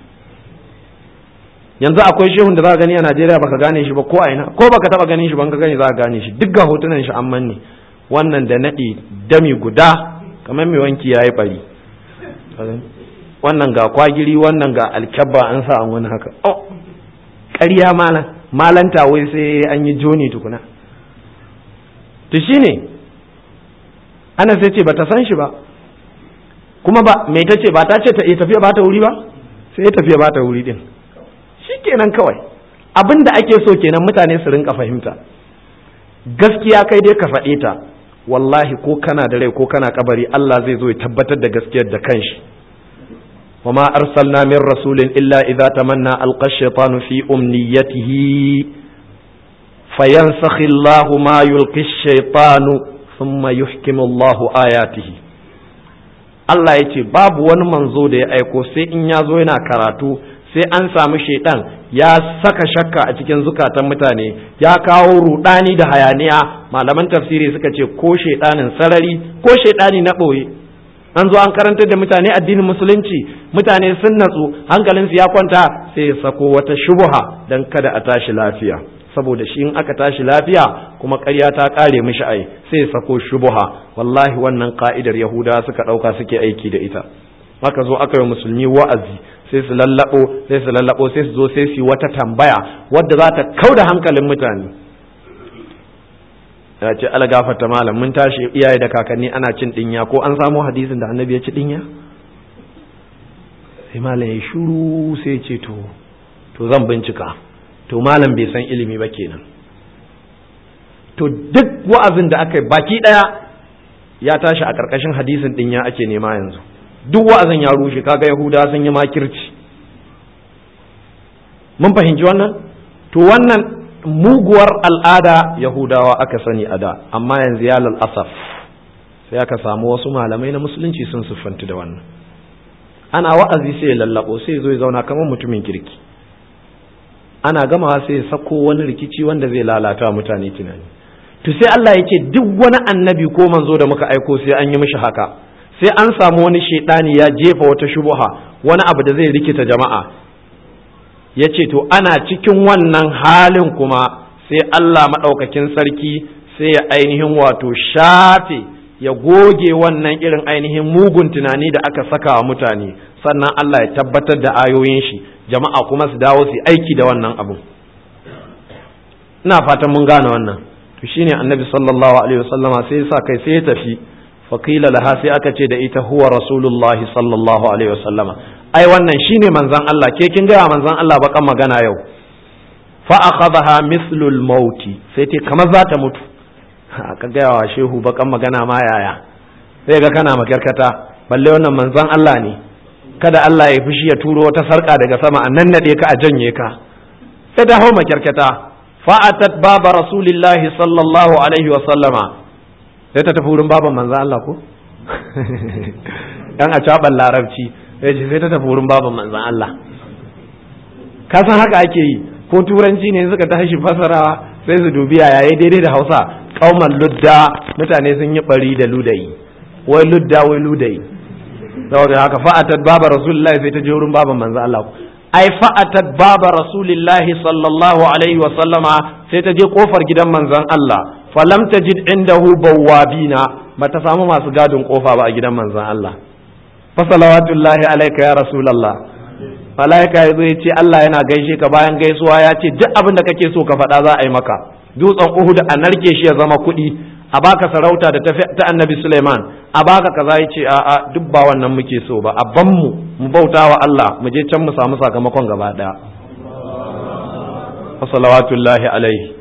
yanzu akwai shehun da za ka gani a Najeriya baka gane shi ba ko aina ko baka taba ganin shi ban ka gani za ka gane shi duk ga hotunan shi an manne wannan da nadi dami guda kamar mai wanki yayi bari wannan ga kwagiri wannan ga alkyabba an sa an wani haka oh ƙarya malan malanta wai sai an yi joni tukuna to shine ana sai ce bata san shi ba kuma ba me ta ce ba ta ce ta tafiya ba ta wuri ba sai tafiya ba ta wuri din shi kenan kawai abin da ake so kenan mutane su rinka fahimta gaskiya kai dai ka faɗe ta wallahi ko kana da rai ko kana kabari Allah zai zo ya tabbatar da gaskiyar da kanshi وما أرسلنا من رسول إلا إذا تمنى ألقى الشيطان في أمنيته فينسخ الله ما يلقي الشيطان ثم يحكم الله آياته Allah ya ce babu wani manzo da ya aiko sai in ya zo yana karatu sai an samu shaidan ya saka shakka a cikin zukatan mutane ya kawo rudani da hayaniya malaman tafsiri suka ce ko shaidanin sarari ko shaidani na ɓoye an zo an karantar da mutane addinin musulunci mutane sun natsu hankalinsu ya kwanta sai ya sako wata shubuha don kada a tashi lafiya saboda shi in aka tashi lafiya kuma ƙarya ta ƙare mishi ai sai ya sako shubuha wallahi wannan ka'idar yahuda suka ɗauka suke aiki da ita aka zo aka yi musulmi wa'azi sai su lallabo sai su lallabo sai su zo sai su yi wata tambaya wadda za ta kauda hankalin mutane ya ce ala gafarta malam mun tashi iyaye da kakanni ana cin dinya ko an samu hadisin da annabi ya ci dinya sai malam ya shuru sai ce to to zan bincika to malam bai san ilimi ba kenan to duk wa'azin da aka yi baki daya ya tashi a karkashin hadisin dinya ake nema yanzu duk wa'azin ya rushe kaga yahuda sun yi makirci mun fahimci wannan to wannan muguwar al'ada yahudawa aka sani a da amma yanzu ya asaf sai aka samu wasu malamai na musulunci sun siffanti da wannan ana wa'azi sai ya lallabo sai zo ya zauna kamar mutumin kirki ana gamawa sai ya sako wani rikici wanda zai lalata mutane tunani to sai Allah ya ce duk wani annabi ko manzo da muka aiko sai an yi mishi haka sai an samu wani shaidani ya jefa wata shubuha wani abu da zai rikita jama'a ya ce to ana cikin wannan halin kuma sai Allah maɗaukakin sarki sai ya ainihin wato shafe ya goge wannan irin ainihin mugun tunani da aka saka wa mutane sannan Allah ya tabbatar da ayoyin shi jama'a kuma su dawo su aiki da wannan abu ina fatan mun gane wannan to shine annabi sallallahu alaihi wasallama sai ya sa kai sai ya tafi faqila laha sai aka ce da ita huwa rasulullahi sallallahu alaihi wasallama ai wannan shine manzon Allah ke kin gaya manzon Allah bakan magana yau fa akhadha mislul mauti sai ce kamar za ta mutu ka gaya wa shehu bakan magana ma yaya sai ga kana makarkata balle wannan manzon Allah ne kada Allah ya fushi ya turo wata sarka daga sama a nan nade ka a janye ka sai ta hau makyarkata fa'atat baba rasulillahi sallallahu alaihi wa sallama sai ta tafi wurin baban manzo Allah ko dan a caban larabci sai sai ta tafi wurin baban manzo Allah ka san haka ake yi ko turanci ne suka tashi fasarawa sai su dubi yaya daidai da Hausa kauman ludda mutane sun yi bari da ludayi wai ludda wai ludayi saboda haka fa'atat baba rasulullahi sai ta je wurin baban manzo Allah ai fa'atat baba rasulillahi sallallahu alaihi wa sallama sai ta je kofar gidan manzon Allah falam tajid indahu bawabina bata samu masu gadin kofa ba a gidan manzon Allah fa salawatullahi alayka ya rasulullah malaika ya zo ya ce Allah yana gaishe ka bayan gaisuwa ya ce duk abin da kake so ka faɗa za a yi maka dutsen Uhud a narke shi ya zama kuɗi a baka sarauta da ta annabi Suleiman a baka kaza ya ce a'a duk ba wannan muke so ba a ban mu mu bauta wa Allah mu je can mu samu sakamakon gaba daya wa salawatullahi alaihi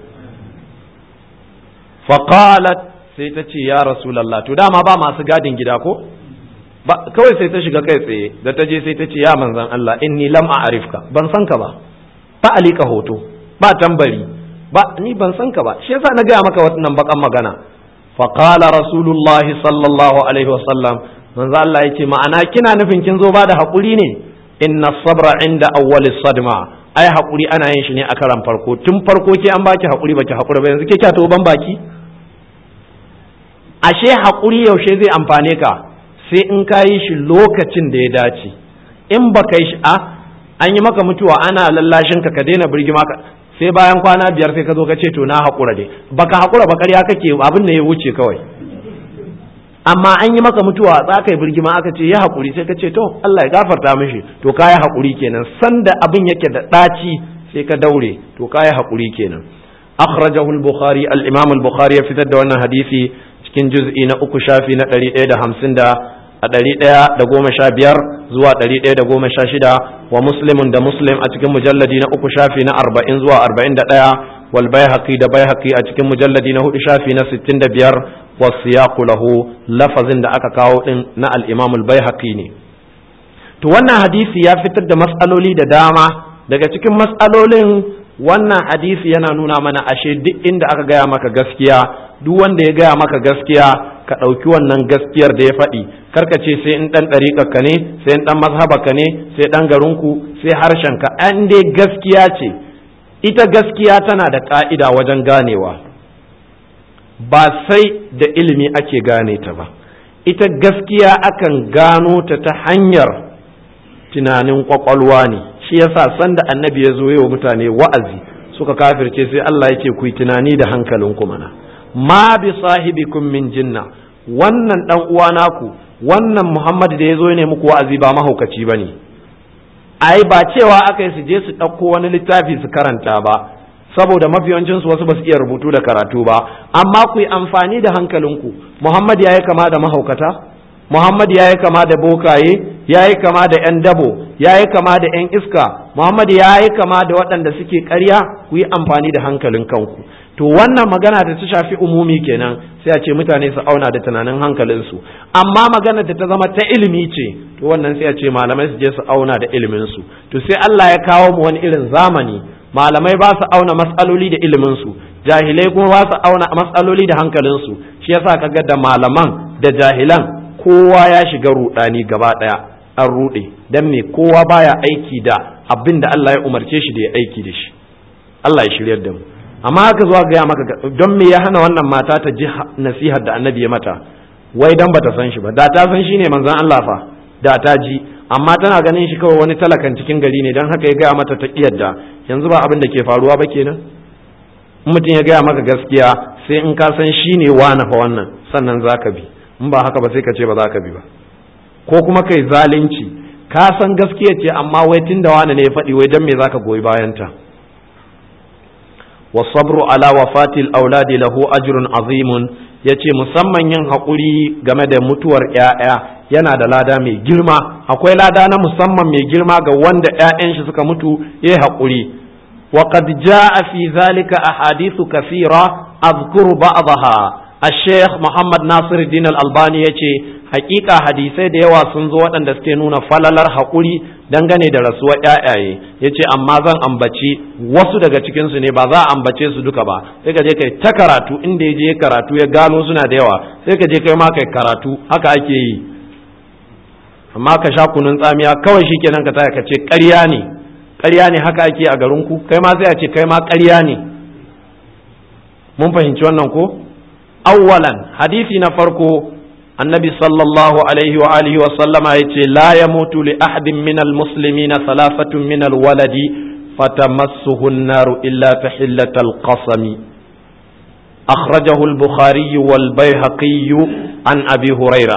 fa qalat sai ta ce ya rasulullah to dama ba masu gadin gida ko ba kawai sai ta shiga kai tsaye da ta je sai ta ce ya manzon Allah inni lam a'rifka ban san ka ba ba alika hoto ba tambari ba ni ban san ka ba shi yasa na gaya maka wannan bakan magana فقال رسول الله صلى الله عليه وسلم manzo Allah yace ma'ana kina nufin kin zo ba da hakuri ne inna sabra inda awwal sadma ai hakuri ana yin shi ne a karan farko tun farko ke an baki hakuri baki hakuri ba yanzu ke kya to ban baki ashe hakuri yaushe zai amfane ka sai in ka yi shi lokacin da ya dace in baka yi shi a an yi maka mutuwa ana lallashin ka ka daina birgima ka sai bayan kwana biyar sai ka zo ka ce to na haƙura dai baka haƙura ba ƙarya kake abin da ya wuce kawai amma an yi maka mutuwa za ka yi birgima aka ce ya haƙuri sai ka ce to Allah ya gafarta mishi to ka yi haƙuri kenan sanda abin yake da ɗaci sai ka daure to ka yi haƙuri kenan akhrajahu al-bukhari al-imam al-bukhari ya fitar da wannan hadisi cikin juz'i na uku shafi na ɗari ɗaya da hamsin da a ɗari ɗaya da goma sha biyar zuwa ɗari ɗaya da goma sha shida wa muslimun da muslim a cikin mujalladi na uku shafi na arba'in zuwa arba'in da ɗaya wal baihaqi da baihaqi a cikin mujalladi na hudu shafi na sittin da biyar wa siyaqu lahu lafazin da aka kawo din na al-imam al-baihaqi ne to wannan hadisi ya fitar da matsaloli da dama daga cikin matsalolin wannan hadisi yana nuna mana ashe duk inda aka gaya maka gaskiya duk wanda ya gaya maka gaskiya ka ɗauki wannan gaskiyar da ya faɗi karka ce sai in ɗan ɗariƙarka ne sai in ɗan mazhabarka ne sai ɗan garinku sai harshenka an dai gaskiya ce ita gaskiya tana da ƙa'ida wajen ganewa ba sai da ilimi ake gane ta ba ita gaskiya akan gano ta ta hanyar tunanin kwakwalwa ne shi yasa sanda annabi ya zo wa mutane wa'azi suka kafirce sai Allah yake ku yi tunani da hankalinku mana ma bi sahibikum min jinna wannan dan uwa naku wannan Muhammad da ya zo ne muku wa'azi ba mahaukaci bane ai ba cewa aka yi su je su ɗauko wani littafi su karanta ba saboda mafiyancin su wasu ba su iya rubutu da karatu ba amma ku yi amfani da hankalinku Muhammad ya yi kama da mahaukata Muhammad ya yi kama da bokaye ya yi kama da 'yan dabo ya yi kama da 'yan iska Muhammad ya yi kama da waɗanda suke ƙarya ku yi amfani da hankalin kanku to wannan magana da ta shafi umumi kenan sai a ce mutane su auna da tunanin hankalinsu amma magana da ta zama ta ilimi ce to wannan sai a ce malamai su je su auna da iliminsu to sai Allah ya kawo mu wani irin zamani malamai ba su auna matsaloli da iliminsu jahilai kuma ba su auna matsaloli da hankalinsu shi yasa kaga da malaman da jahilan kowa ya shiga rudani gaba daya an rude dan me kowa baya aiki da abin da Allah ya umarce shi da ya aiki da shi Allah ya shiryar da mu amma haka zuwa gaya maka don me ya hana wannan mata ta ji nasihar da annabi ya mata wai dan bata san shi ba da ta san shi ne manzon Allah fa da ta ji amma tana ganin shi kawai wani talakan cikin gari ne don haka ya gaya mata ta kiyarda yanzu ba abin da ke faruwa ba kenan mutum ya gaya maka gaskiya sai in ka san shi ne wani fa wannan sannan za ka bi in ba haka ba sai ka ce ba za ka bi ba ko kuma kai zalunci ka san gaskiya ce amma wai tun da wani ne ya faɗi wai dan me za ka goyi bayanta wasabru ala wafatil auladi lahu ajrun azimun yace musamman yin haƙuri game da mutuwar ‘ya'ya yana da lada mai girma akwai lada na musamman mai girma ga wanda ‘ya'yan shi suka mutu ya haƙuri wa qad jaa fi zalika ahadithu kathira azkuru ba'daha الشيخ محمد ناصر الدين الألباني يتي hakika hadisai da yawa sun zo waɗanda suke nuna falalar haƙuri dangane da rasuwar ƴaƴaye ya ce amma zan ambaci wasu daga cikinsu ne ba za a ambace su duka ba sai ka je kai ta karatu inda ya je karatu ya gano suna da yawa sai ka je kai ma kai karatu haka ake yi amma ka sha kunun tsamiya kawai shi kenan ka taya ka ce ƙarya ne ƙarya ne haka ake a garinku kai ma sai a ce kai ma ƙarya ne mun fahimci wannan ko awwalan hadisi na farko النبي صلى الله عليه وآله وسلم يتي لا يموت لأحد من المسلمين ثلاثة من الولد فتمسه النار إلا تحلة القصم أخرجه البخاري والبيهقي عن أبي هريرة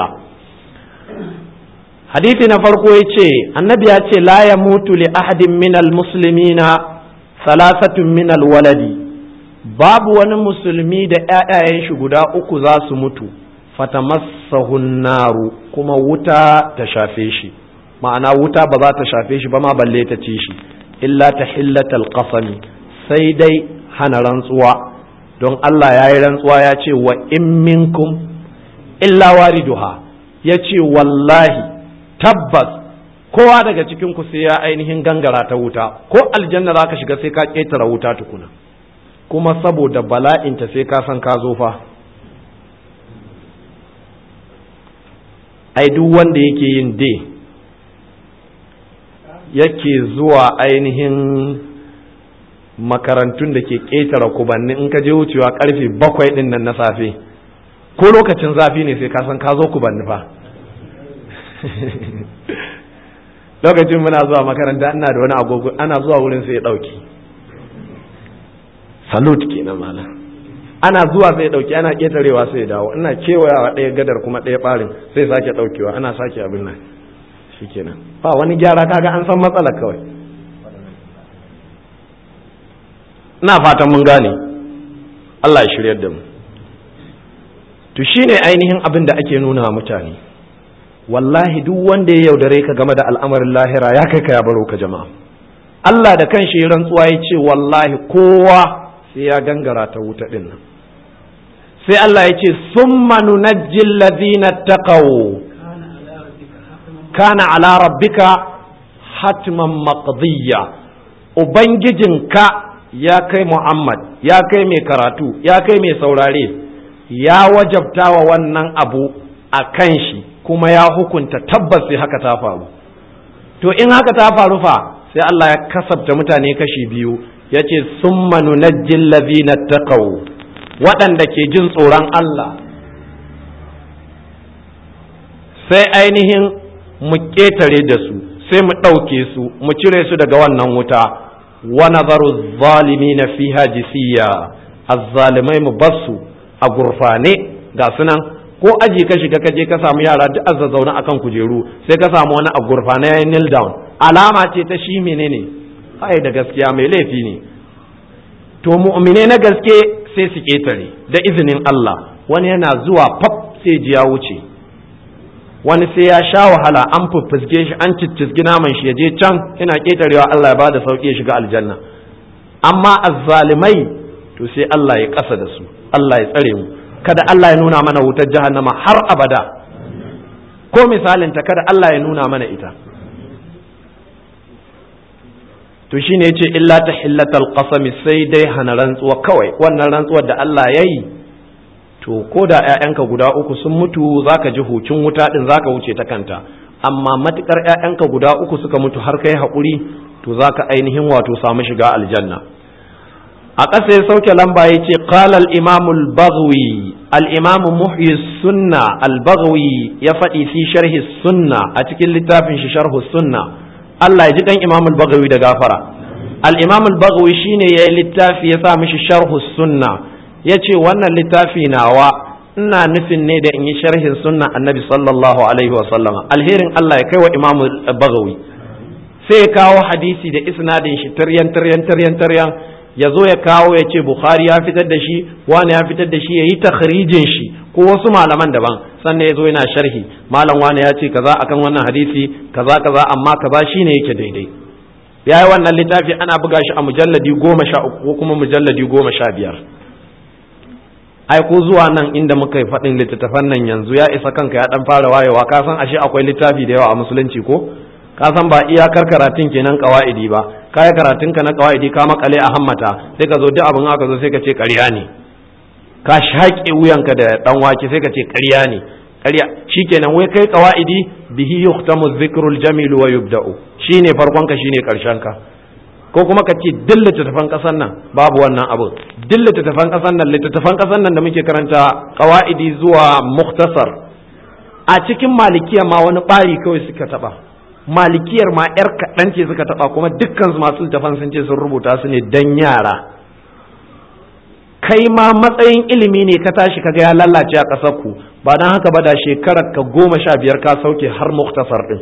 حديثنا فرقو يتي النبي يتي لا يموت لأحد من المسلمين ثلاثة من الولد باب ونمسلمي دا آية شغدا أكو ذا سمتو fatamassahu naru kuma wuta ta shafe shi ma'ana wuta ba za ta shafe shi ba ma balle ta ci shi illa ta hillatal qasami sai dai hana rantsuwa don Allah ya yi rantsuwa ya ce wa in minkum illa wariduha ya ce wallahi tabbas kowa daga cikin ku sai ya ainihin gangara ta wuta ko aljanna za ka shiga sai ka ƙetare wuta tukuna kuma saboda bala'inta sai ka san ka zo fa ai duk wanda yake yin de yake zuwa ainihin makarantun da ke ƙetare kubanni in ka je wucewa karfe bakwai ɗin nan na safe ko lokacin zafi ne sai ka san ka zo kubanni fa lokacin muna zuwa makaranta ina da wani agogo ana zuwa wurin sai ya ɗauki salut kenan malam ana zuwa sai dauki ana ketarewa sai ya dawo ina kewayawa ɗaya gadar kuma ɗaya ɓarin sai sake ɗaukewa ana sake abin nan shikenan ba wani gyara kaga an san matsala kawai ina fatan mun gane Allah ya shiryar da mu to shine ainihin abin da ake nuna mutane wallahi duk wanda ya yaudare ka game da al'amarin lahira ya kai ka ya baro ka jama'a Allah da kanshi rantsuwa ya ce wallahi kowa sai ya gangara ta wuta ɗin nan sai Allah ya ce summa nunajjil ladhina taqaw kana ala rabbika hatman maqdiya ubangijinka ya kai Muhammad ya kai mai karatu ya kai mai saurare ya wajabta wa wannan abu a kan shi kuma ya hukunta tabbas sai haka ta faru to in haka ta faru fa sai Allah ya kasabta mutane kashi biyu ya ce sun manunajjin lazina taqaw waɗanda ke jin tsoron Allah sai ainihin mu ƙetare da su sai mu ɗauke su mu cire su daga wannan wuta wa nazaru zalimi na fiha jisiya azzalimai mu basu a gurfane ga sunan ko aji ka shiga ka je ka samu yara duk azzazauna akan kujeru sai ka samu wani a gurfane ya kneel down alama ce ta shi menene ai da gaskiya mai laifi ne to mu'mine na gaske sai su ketare da izinin Allah wani yana zuwa fab sai ji ya wuce wani sai ya sha wahala an fuffusge shi an ciccizgi naman shi ya je can ina ketarewa Allah ya bada sauki ya shiga aljanna amma azzalimai to sai Allah ya kasa da su Allah ya tsare mu kada Allah ya nuna mana wutar jahannama har abada ko misalinta kada Allah ya nuna mana ita to shine yace illa ta hillatal qasami sai dai hana rantsuwa kawai wannan rantsuwar da Allah yayi to ko da ƴaƴanka guda uku sun mutu zaka ji hucin wuta din zaka wuce ta kanta amma matukar ƴaƴanka guda uku suka mutu har kai haƙuri to zaka ainihin wato samu shiga aljanna a ƙasa ya sauke lamba ya ce qala al-imam al-baghwi al-imam muhyi sunna al-baghwi ya faɗi fi sharhi sunna a cikin littafin shi sharhu sunna Allah ya ji kan imam al-baghawi da gafara al-imam al-baghawi shine yayi littafi ya sa mishi sharhu sunna yace wannan littafi nawa ina nufin ne da in yi sharhin sunna annabi sallallahu alaihi wa sallama alherin Allah ya kai wa imam al-baghawi sai ya kawo hadisi da isnadin shi taryan taryan taryan taryan ya zo ya kawo ya ce bukhari ya fitar da shi wani ya fitar da shi ya yi takhrijin shi ko wasu malaman daban sannan ya zo yana sharhi malam wani ya ce kaza akan wannan hadisi kaza kaza amma kaza shine yake daidai ya yi wannan littafi ana buga shi a mujalladi goma sha uku ko kuma mujalladi goma sha biyar ai ko zuwa nan inda muka yi faɗin littattafan nan yanzu ya isa kanka ya dan fara wayewa ka san ashe akwai littafi da yawa a musulunci ko ka san ba iyakar karatun kenan kawaidi ba ka yi karatun ka na kawaidi ka makale a hammata sai ka zo duk abin haka zo sai ka ce ƙarya ne ka shaƙe wuyanka da dan wake sai ka ce ƙarya ne ƙarya shikenan wai kai kawaidi bihi yuhtamu dhikrul jamil wa yubda'u shine farkon ka shine karshen ka ko kuma ka ce duk littattafan ƙasar nan babu wannan abu duk littattafan ƙasar nan littattafan ƙasar nan da muke karanta qawaidi zuwa muktasar a cikin malikiya ma wani ɓari kawai suka taɓa malikiyar ma yar kaɗan ce suka taɓa kuma dukkan masu littafan sun ce sun rubuta su ne dan yara kai ma matsayin ilimi ne ka tashi kaga ya lalace a ƙasar ku ba don haka ba da shekarar ka goma sha biyar ka sauke har muktasar ɗin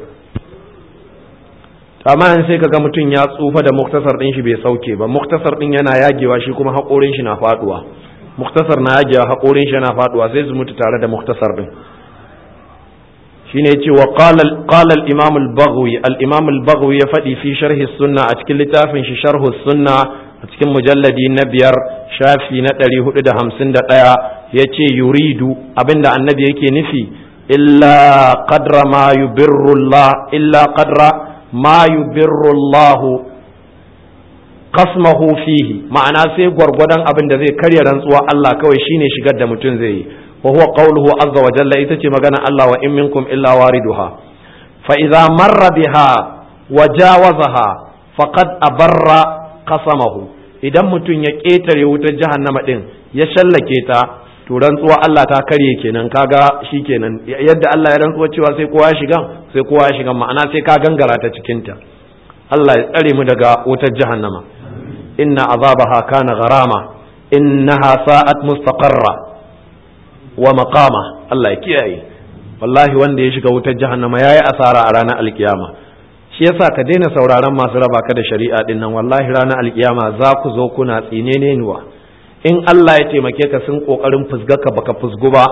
amma sai kaga mutum ya tsufa da muktasar ɗin shi bai sauke ba muktasar ɗin yana yagewa shi kuma haƙorin shi na faɗuwa muktasar na yagewa haƙorin shi yana faɗuwa sai su mutu tare da muktasar ɗin shine yace wa qala qala al-imam al-baghawi al-imam al-baghawi ya faɗi fi sharhi sunna a cikin littafin shi sharhu sunna a cikin mujalladi na biyar shafi na ɗari hudu da hamsin da ɗaya ya ce yuridu abinda annabi yake nufi illa qadra ma yubirrullah illa qadra ma yubirrullahu qasmahu fihi ma'ana sai gwargwadon abin da zai karya rantsuwa Allah kawai shine shigar da mutum zai yi wa huwa qawluhu azza wa jalla ita ce magana Allah wa in minkum illa wariduha fa idza marra biha wa jawazaha faqad abarra qasamahu idan mutum ya ƙetare wutar jahannama din ya shallake ta to rantsuwa Allah ta karye kenan kaga shikenan yadda Allah ya rantsuwa cewa sai kowa ya shiga sai kowa ya shiga ma'ana sai ka gangara ta cikin ta Allah ya tsare mu daga wutar jahannama inna azabaha kana gharama innaha sa'at mustaqarra wa maqama Allah ya kiyaye wallahi wanda ya shiga wutar jahannama yayi asara a ranar alkiyama shi yasa ka daina sauraron masu raba ka da shari'a din nan wallahi ranar alkiyama za ku zo kuna tsinene nuwa in Allah ya taimake ka sun kokarin fusga ka baka fusgu ba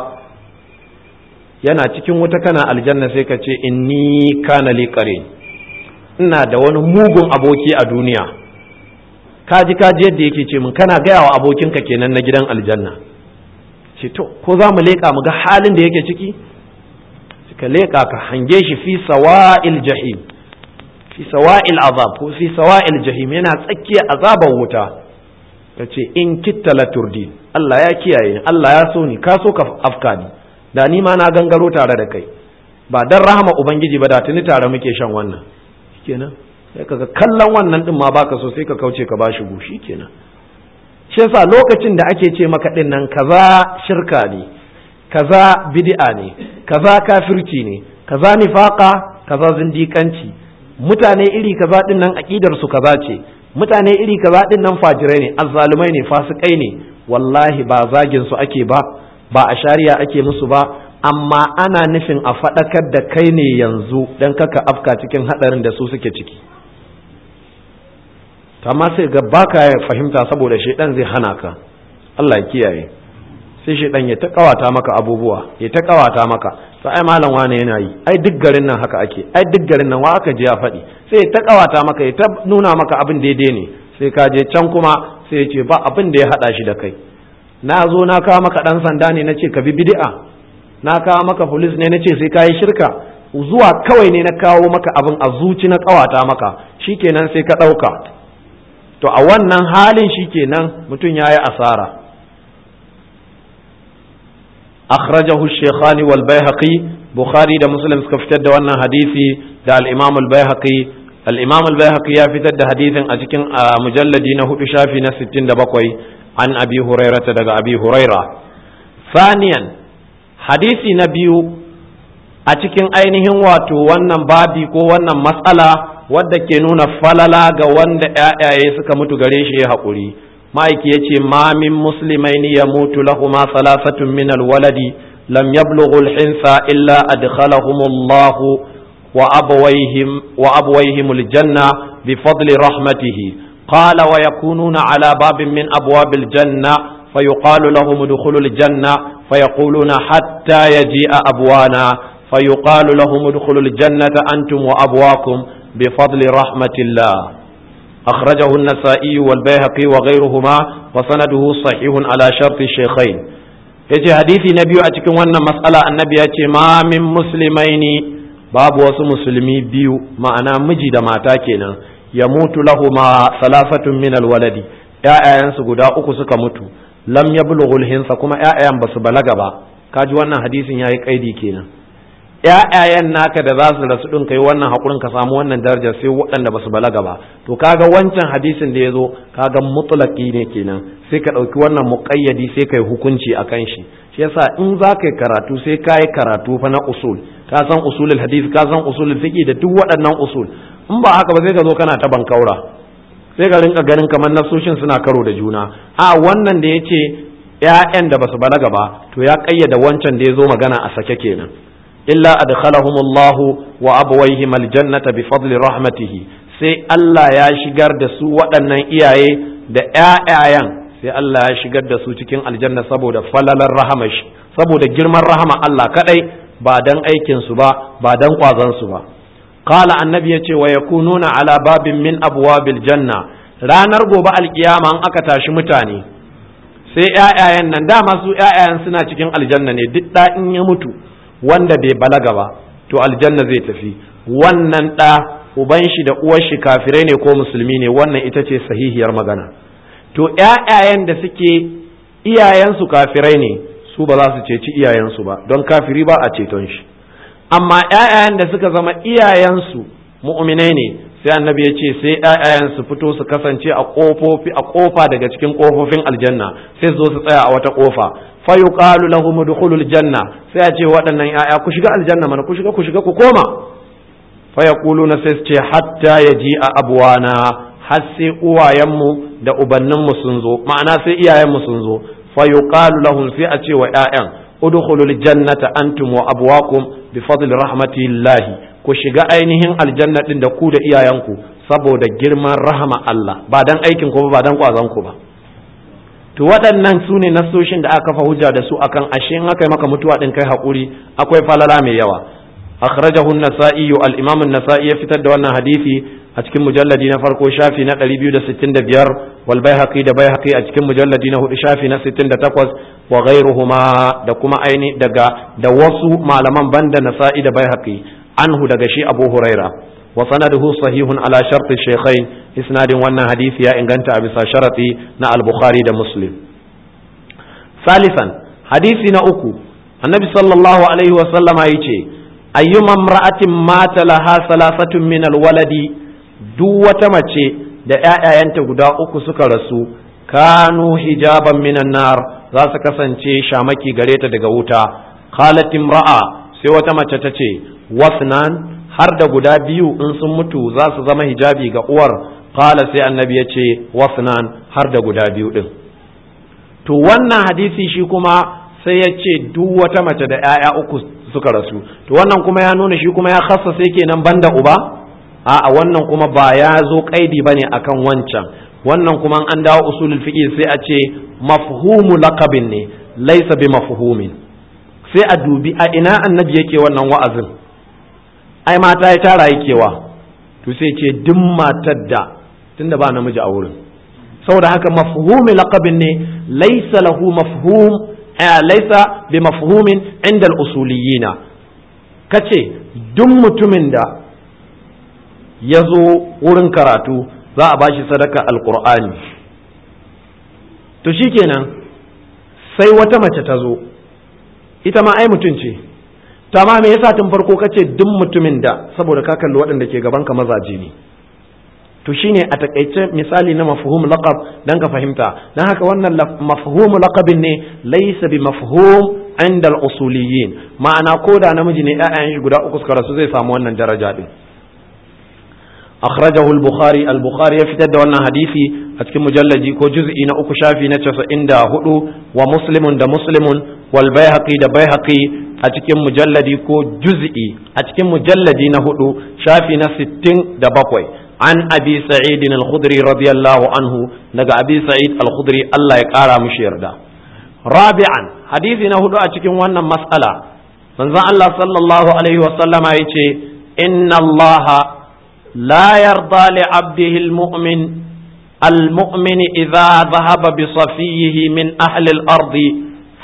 yana cikin wuta kana aljanna sai ka ce inni kana li qarin ina da wani mugun aboki a duniya kaji kaji yadda yake ce min kana gaya wa abokinka kenan na gidan aljanna ce to ko za mu leƙa mu ga halin da yake ciki ka leƙa ka hange shi fi sawa'il jahim fi sawa'il azab ko fi sawa'il jahim yana tsakiyar azabar wuta ka ce in kitta la turdi Allah ya kiyaye ni Allah ya so ni ka so ka afka ni da ni ma na gangaro tare da kai ba dan rahama ubangiji ba da tuni tare muke shan wannan kenan sai kaga kallon wannan din ma baka so sai ka kauce ka bashi gushi kenan shi yasa lokacin da ake ce maka din nan kaza shirka ne kaza bid'a ne kaza kafirci ne kaza nifaqa kaza zindikanci mutane iri kaza din nan aqidar su kaza ce mutane iri kaza din nan fajirai ne azzalumai ne fasikai ne wallahi ba zagin su ake ba ba a shari'a ake musu ba amma ana nufin a faɗakar da kai ne yanzu dan kaka afka cikin hadarin da su suke ciki amma sai ga baka fahimta saboda shaidan zai hana ka Allah ya kiyaye sai shaidan ya ta kawata maka abubuwa ya ta kawata maka to ai malam wane yana yi ai duk garin nan haka ake ai duk garin nan wa aka je ya faɗi sai ya ta kawata maka ya ta nuna maka abin daidai ne sai ka je can kuma sai ya ce ba abin da ya hada shi da kai na zo na kawo maka dan sanda ne na ce ka bi bid'a na kawo maka police ne na ce sai ka yi shirka zuwa kawai ne na kawo maka abin a zuci na kawata maka shikenan sai ka ɗauka to a wannan halin shikenan mutum ya yi asara akhrajahu shaykhani wal baihaqi bukhari da muslim suka fitar da wannan hadisi da al-imam al-baihaqi al-imam al-baihaqi ya fitar da hadisin a cikin mujalladi na hudu shafi na 67 an abi hurairata daga abi huraira thaniyan hadisi na biyu a cikin ainihin wato wannan babi ko wannan matsala wadda ke nuna falala ga wanda ‘ya'yaye suka mutu gare shi ya haƙuri ma'aiki ya ce ma min musulmai ni ya mutu lahuma salasatun min alwaladi lam yablughu hinsa illa adkhalahumullahu wa abawayhim wa abawayhim aljanna bi fadli rahmatihi qala wa yakununa ala babin min abwabil janna فيقال لهم ادخلوا الجنة فيقولون حتى يجيء أبوانا فيقال لهم ادخلوا الجنة أنتم وأبواكم بفضل رحمة الله أخرجه النسائي والبيهقي وغيرهما وسنده صحيح على شرط الشيخين yace hadisi na biyu a cikin wannan mas'ala annabi ya ce ma min muslimaini babu wasu musulmi biyu ma'ana miji da mata kenan ya mutu lahuma salafatun min alwaladi ƴaƴayensu guda uku suka mutu lam yablughul hinsa kuma ƴaƴayen basu balaga ba kaji wannan hadisin yayi kaidi kenan ƴaƴayen naka da za su rasu ɗin kai wannan haƙurin ka samu wannan darajar sai waɗanda ba su balaga ba to kaga wancan hadisin da ya zo kaga mutlaki ne kenan sai ka ɗauki wannan muƙayyadi sai kai hukunci a kan shi shi yasa in za ka yi karatu sai ka yi karatu fa na usul ka san usulul hadis ka san usulul fiqh da duk waɗannan usul in ba haka ba sai ka zo kana ta bankaura sai ka rinka ganin kamar nasoshin suna karo da juna a wannan da ya ce ‘ya'yan da ba su balaga ba to ya ƙayyada wancan da ya zo magana a sake kenan illa adkhalahumullahu wa abawayhim aljannata bi fadli rahmatihi sai Allah ya shigar da su waɗannan iyaye da ƴaƴayen sai Allah ya shigar da su cikin aljanna saboda falalar rahama shi saboda girman rahama Allah kadai ba dan aikin su ba ba dan kwazon su ba qala annabi yace wa yakununa ala babin min abwabil janna ranar gobe alkiyama an aka tashi mutane sai ƴaƴayen nan dama su ƴaƴayen suna cikin aljanna ne duk da in ya mutu wanda bai balaga ba to aljanna zai tafi wannan ɗa uban shi da uwar shi kafirai ne ko musulmi ne wannan ita ce sahihiyar magana to ƴaƴayen da suke iyayensu kafirai ne su ba za su ceci iyayensu ba don kafiri ba a ceton shi amma ƴaƴayen da suka zama iyayensu mu'minai ne sai annabi ya ce sai ƴaƴayen su fito su kasance a kofofi a kofa daga cikin kofofin aljanna sai su zo su tsaya a wata kofa fa yuqalu lahum udkhulul janna sai a ce waɗannan ƴaƴa ku shiga aljanna mana ku shiga ku shiga ku koma fa yaquluna sai su ce hatta yaji a abwana har sai uwayenmu da ubanninmu sun zo ma'ana sai iyayenmu sun zo fa yuqalu lahum sai a ce wa ƴaƴan udkhulul jannata antum wa abwakum bi fadli rahmatillahi ku shiga ainihin aljanna din da ku da iyayenku saboda girman rahama Allah ba dan aikin ku ba dan kwazon ku ba to waɗannan su ne nasoshin da aka kafa hujja da su akan ashe in aka yi maka mutuwa din kai hakuri akwai falala mai yawa akhrajahu an-nasa'i al-imam an-nasa'i ya fitar da wannan hadisi a cikin mujalladi na farko shafi na 265 wal baihaqi da baihaqi a cikin mujalladi na hudu shafi na 68 wa ghayruhuma da kuma aini daga da wasu malaman banda nasa'i da baihaqi anhu daga shi abu huraira wa sanaduhu sahihun ala sharti shaykhain isnadin wannan hadisi ya inganta a bisa sharati na al-bukhari da muslim salisan hadisi na uku annabi sallallahu alaihi wa sallama yace ayyuma imra'atin mata laha salasatun min al-waladi duk wata mace da ƴaƴayenta guda uku suka rasu kanu hijaban minan nar za su kasance shamaki gare ta daga wuta qalat imra'a sai wata mace ta ce wasnan har da guda biyu in sun mutu za su zama hijabi ga uwar qala sai annabi ya ce wasnan har da guda biyu din to wannan hadisi shi kuma sai ya ce duk wata mace da 'ya'ya uku suka rasu to wannan kuma ya nuna shi kuma ya khassa sai kenan banda uba a'a wannan kuma ba ya zo kaidi bane akan wancan wannan kuma an dawo usulul fiqh sai a ce mafhumu laqabin ne laysa bi mafhumin sai a dubi a ina annabi yake wannan wa'azin ai mata ya tara yakewa to sai ce duk matar da tunda ba namiji a wurin saboda haka mafhumi laqabin ne laysa lahu mafhum laysa bi mafhumin inda al-usuliyina kace duk mutumin da ya zo wurin karatu za a bashi sadaka alqur'ani to shikenan sai wata mace ta zo ita ma ai mutum ce ta ma me yasa tun farko kace duk mutumin da saboda ka kalli waɗanda ke gaban ka mazaje ne to shine a takaice misali na mafhum laqab dan ka fahimta dan haka wannan mafhum laqabin ne laysa bi mafhum inda al-usuliyyin ma'ana ko da namiji ne ƴaƴan shi guda uku suka rasu zai samu wannan daraja din akhrajahu al-bukhari al-bukhari ya fitar da wannan hadisi a cikin mujallaji ko juz'i na uku shafi na 94 wa muslimun da muslimun wal baihaqi da baihaqi a cikin mujalladi ko juz'i a cikin mujalladi na hudu shafi na 67 an abi sa'id al-khudri radiyallahu anhu daga abi sa'id al-khudri Allah ya kara mishi yarda rabi'an hadisi na hudu a cikin wannan mas'ala manzon Allah sallallahu alaihi wa sallama yace inna Allah la yarda li 'abdihi al-mu'min المؤمن إذا ذهب بصفيه من أهل الأرض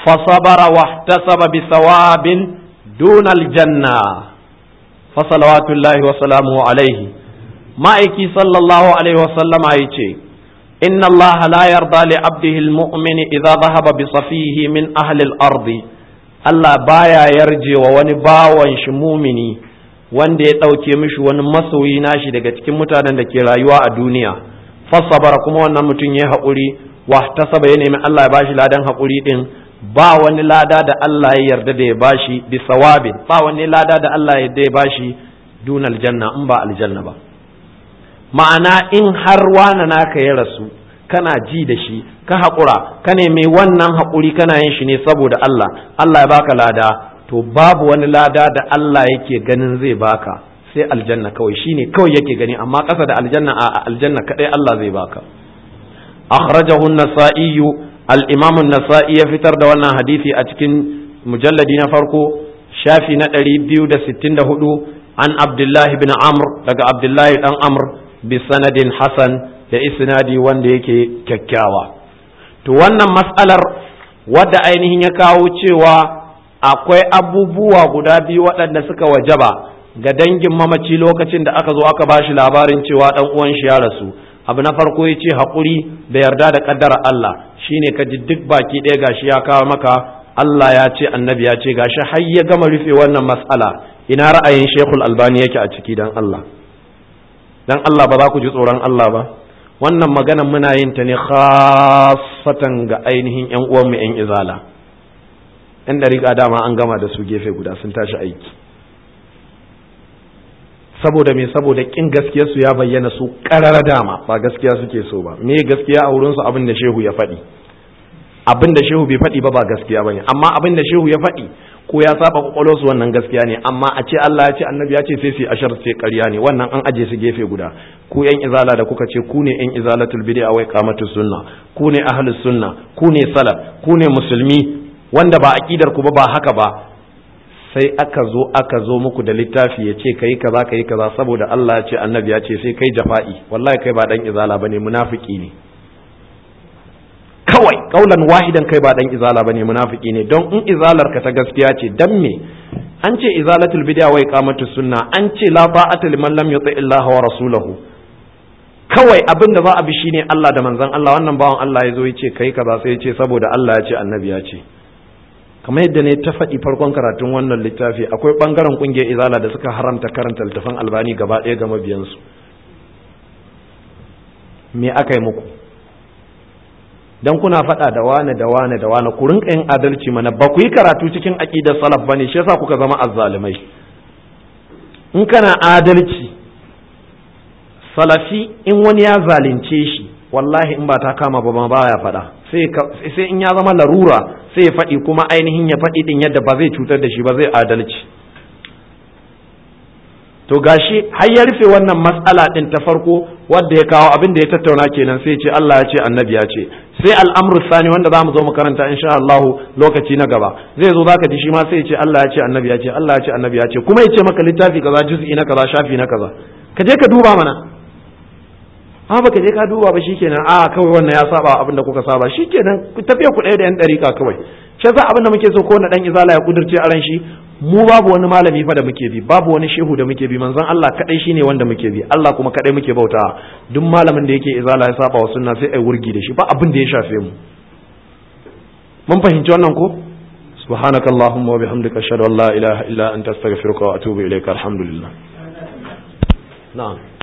فصبر واحتسب بثواب دون الجنة فصلوات الله وسلامه عليه ما ايكي صلى الله عليه وسلم ايتي إن الله لا يرضى لعبده المؤمن إذا ذهب بصفيه من أهل الأرض Allah baya yarje wa wani bawan shi mumini wanda ya ɗauke mishi wani masoyi nashi daga cikin mutanen da ke rayuwa a duniya fassabara kuma wannan mutum ya haƙuri wa tasaba ya nemi Allah ya bashi ladan haƙuri din ba wani lada da Allah ya yarda da ya bashi bi sawabin ba wani lada da Allah ya yarda ya bashi dun aljanna in ba aljanna ba ma'ana in har wana naka ya rasu kana ji da shi ka haƙura ka nemi wannan haƙuri kana yin shi ne saboda Allah Allah ya baka lada to babu wani lada da Allah yake ganin zai baka sai aljanna kawai shine kawai yake gani amma ƙasa da aljanna a aljanna kadai Allah zai baka akhrajahu an-nasa'i al-imam an-nasa'i ya fitar da wannan hadisi a cikin mujalladi na farko shafi na 264 an abdullahi bin amr daga abdullahi dan amr bi sanadin hasan da isnadi wanda yake kyakkyawa to wannan matsalar wadda ainihin ya kawo cewa akwai abubuwa guda biyu waɗanda suka wajaba ga dangin mamaci lokacin da aka zo aka bashi labarin cewa ɗan uwan shi ya rasu abu na farko ya ce haƙuri da yarda da ƙaddara Allah shine ka ji duk baki ɗaya gashi ya kawo maka Allah ya ce annabi ya ce gashi har ya gama rufe wannan matsala ina ra'ayin Sheikhul Albani yake a ciki dan Allah dan Allah ba za ku ji tsoron Allah ba wannan magana muna yin ta ne khasatan ga ainihin yan uwanmu yan izala yan dariƙa dama an gama da su gefe guda sun tashi aiki saboda me saboda kin gaskiyar su ya bayyana su karara dama ba gaskiya suke so ba me gaskiya a wurin su abin da shehu ya faɗi abin da shehu bai faɗi ba ba gaskiya bane amma abin da shehu ya faɗi ko ya saba kwakwalwar su wannan gaskiya ne amma a ce Allah ya ce annabi ya ce sai su ashar ce ƙarya ne wannan an aje su gefe guda ku yan izala da kuka ce ku ne yan izalatul bid'a wai qamatus sunna ku ne ahlus sunna ku ne salaf ku ne musulmi wanda ba aqidar ku ba ba haka ba sai aka zo aka zo muku da littafi ya ce kai kaza kai kaza saboda Allah ya ce annabi ya ce sai kai jafa'i wallahi kai ba dan izala bane munafiki ne kawai kaulan wahidan kai ba dan izala bane munafiki ne don in izalar ka ta gaskiya ce dan me an ce izalatul bid'a wa iqamatus sunna an ce la ta'ata liman lam yuti illaha wa rasulahu kawai abin da za a bi shine Allah da manzon Allah wannan bawan Allah ya zo ya ce kai kaza sai ya ce saboda Allah ya ce annabi ya ce kamar yadda ne ta faɗi farkon karatun wannan littafi akwai ɓangaren ƙungiyar izala da suka haramta karanta littafin albani gaba ɗaya ga mabiyansu me aka yi muku dan kuna faɗa da wane da wane da wane ku rinka yin adalci mana ba ku yi karatu cikin aƙidar salaf bane shi yasa kuka zama azzalumai in kana adalci salafi in wani ya zalunce shi wallahi in ba ta kama ba ma baya faɗa sai in ya zama larura sai ya faɗi kuma ainihin ya faɗi din yadda ba zai cutar da shi ba zai adalci to gashi har ya rufe wannan matsala din ta farko wadda ya kawo abin da ya tattauna kenan sai ce Allah ya ce annabi ya ce sai al'amru sani wanda zamu zo mu karanta insha Allah lokaci na gaba zai zo zaka ji shi ma sai ya ce Allah ya ce annabi ya ce Allah ya ce annabi ya ce kuma ya ce maka littafi kaza juz'i na kaza shafi na kaza ka je ka duba mana a baka je ka duba ba shikenan a kawai wannan ya saba abin da kuka saba shikenan ku tafiya ku ɗaya da yan ɗarika kawai shi yasa abin da muke so ko na dan izala ya kudurce a ran shi mu babu wani malami fa da muke bi babu wani shehu da muke bi manzon Allah kadai shine wanda muke bi Allah kuma kadai muke bauta duk malamin da yake izala ya saba wa sunna sai ai wurgi da shi ba abin da ya shafe mu mun fahimci wannan ko subhanakallahumma wa bihamdika ashhadu an la ilaha illa anta astaghfiruka wa atubu ilaika alhamdulillah na'am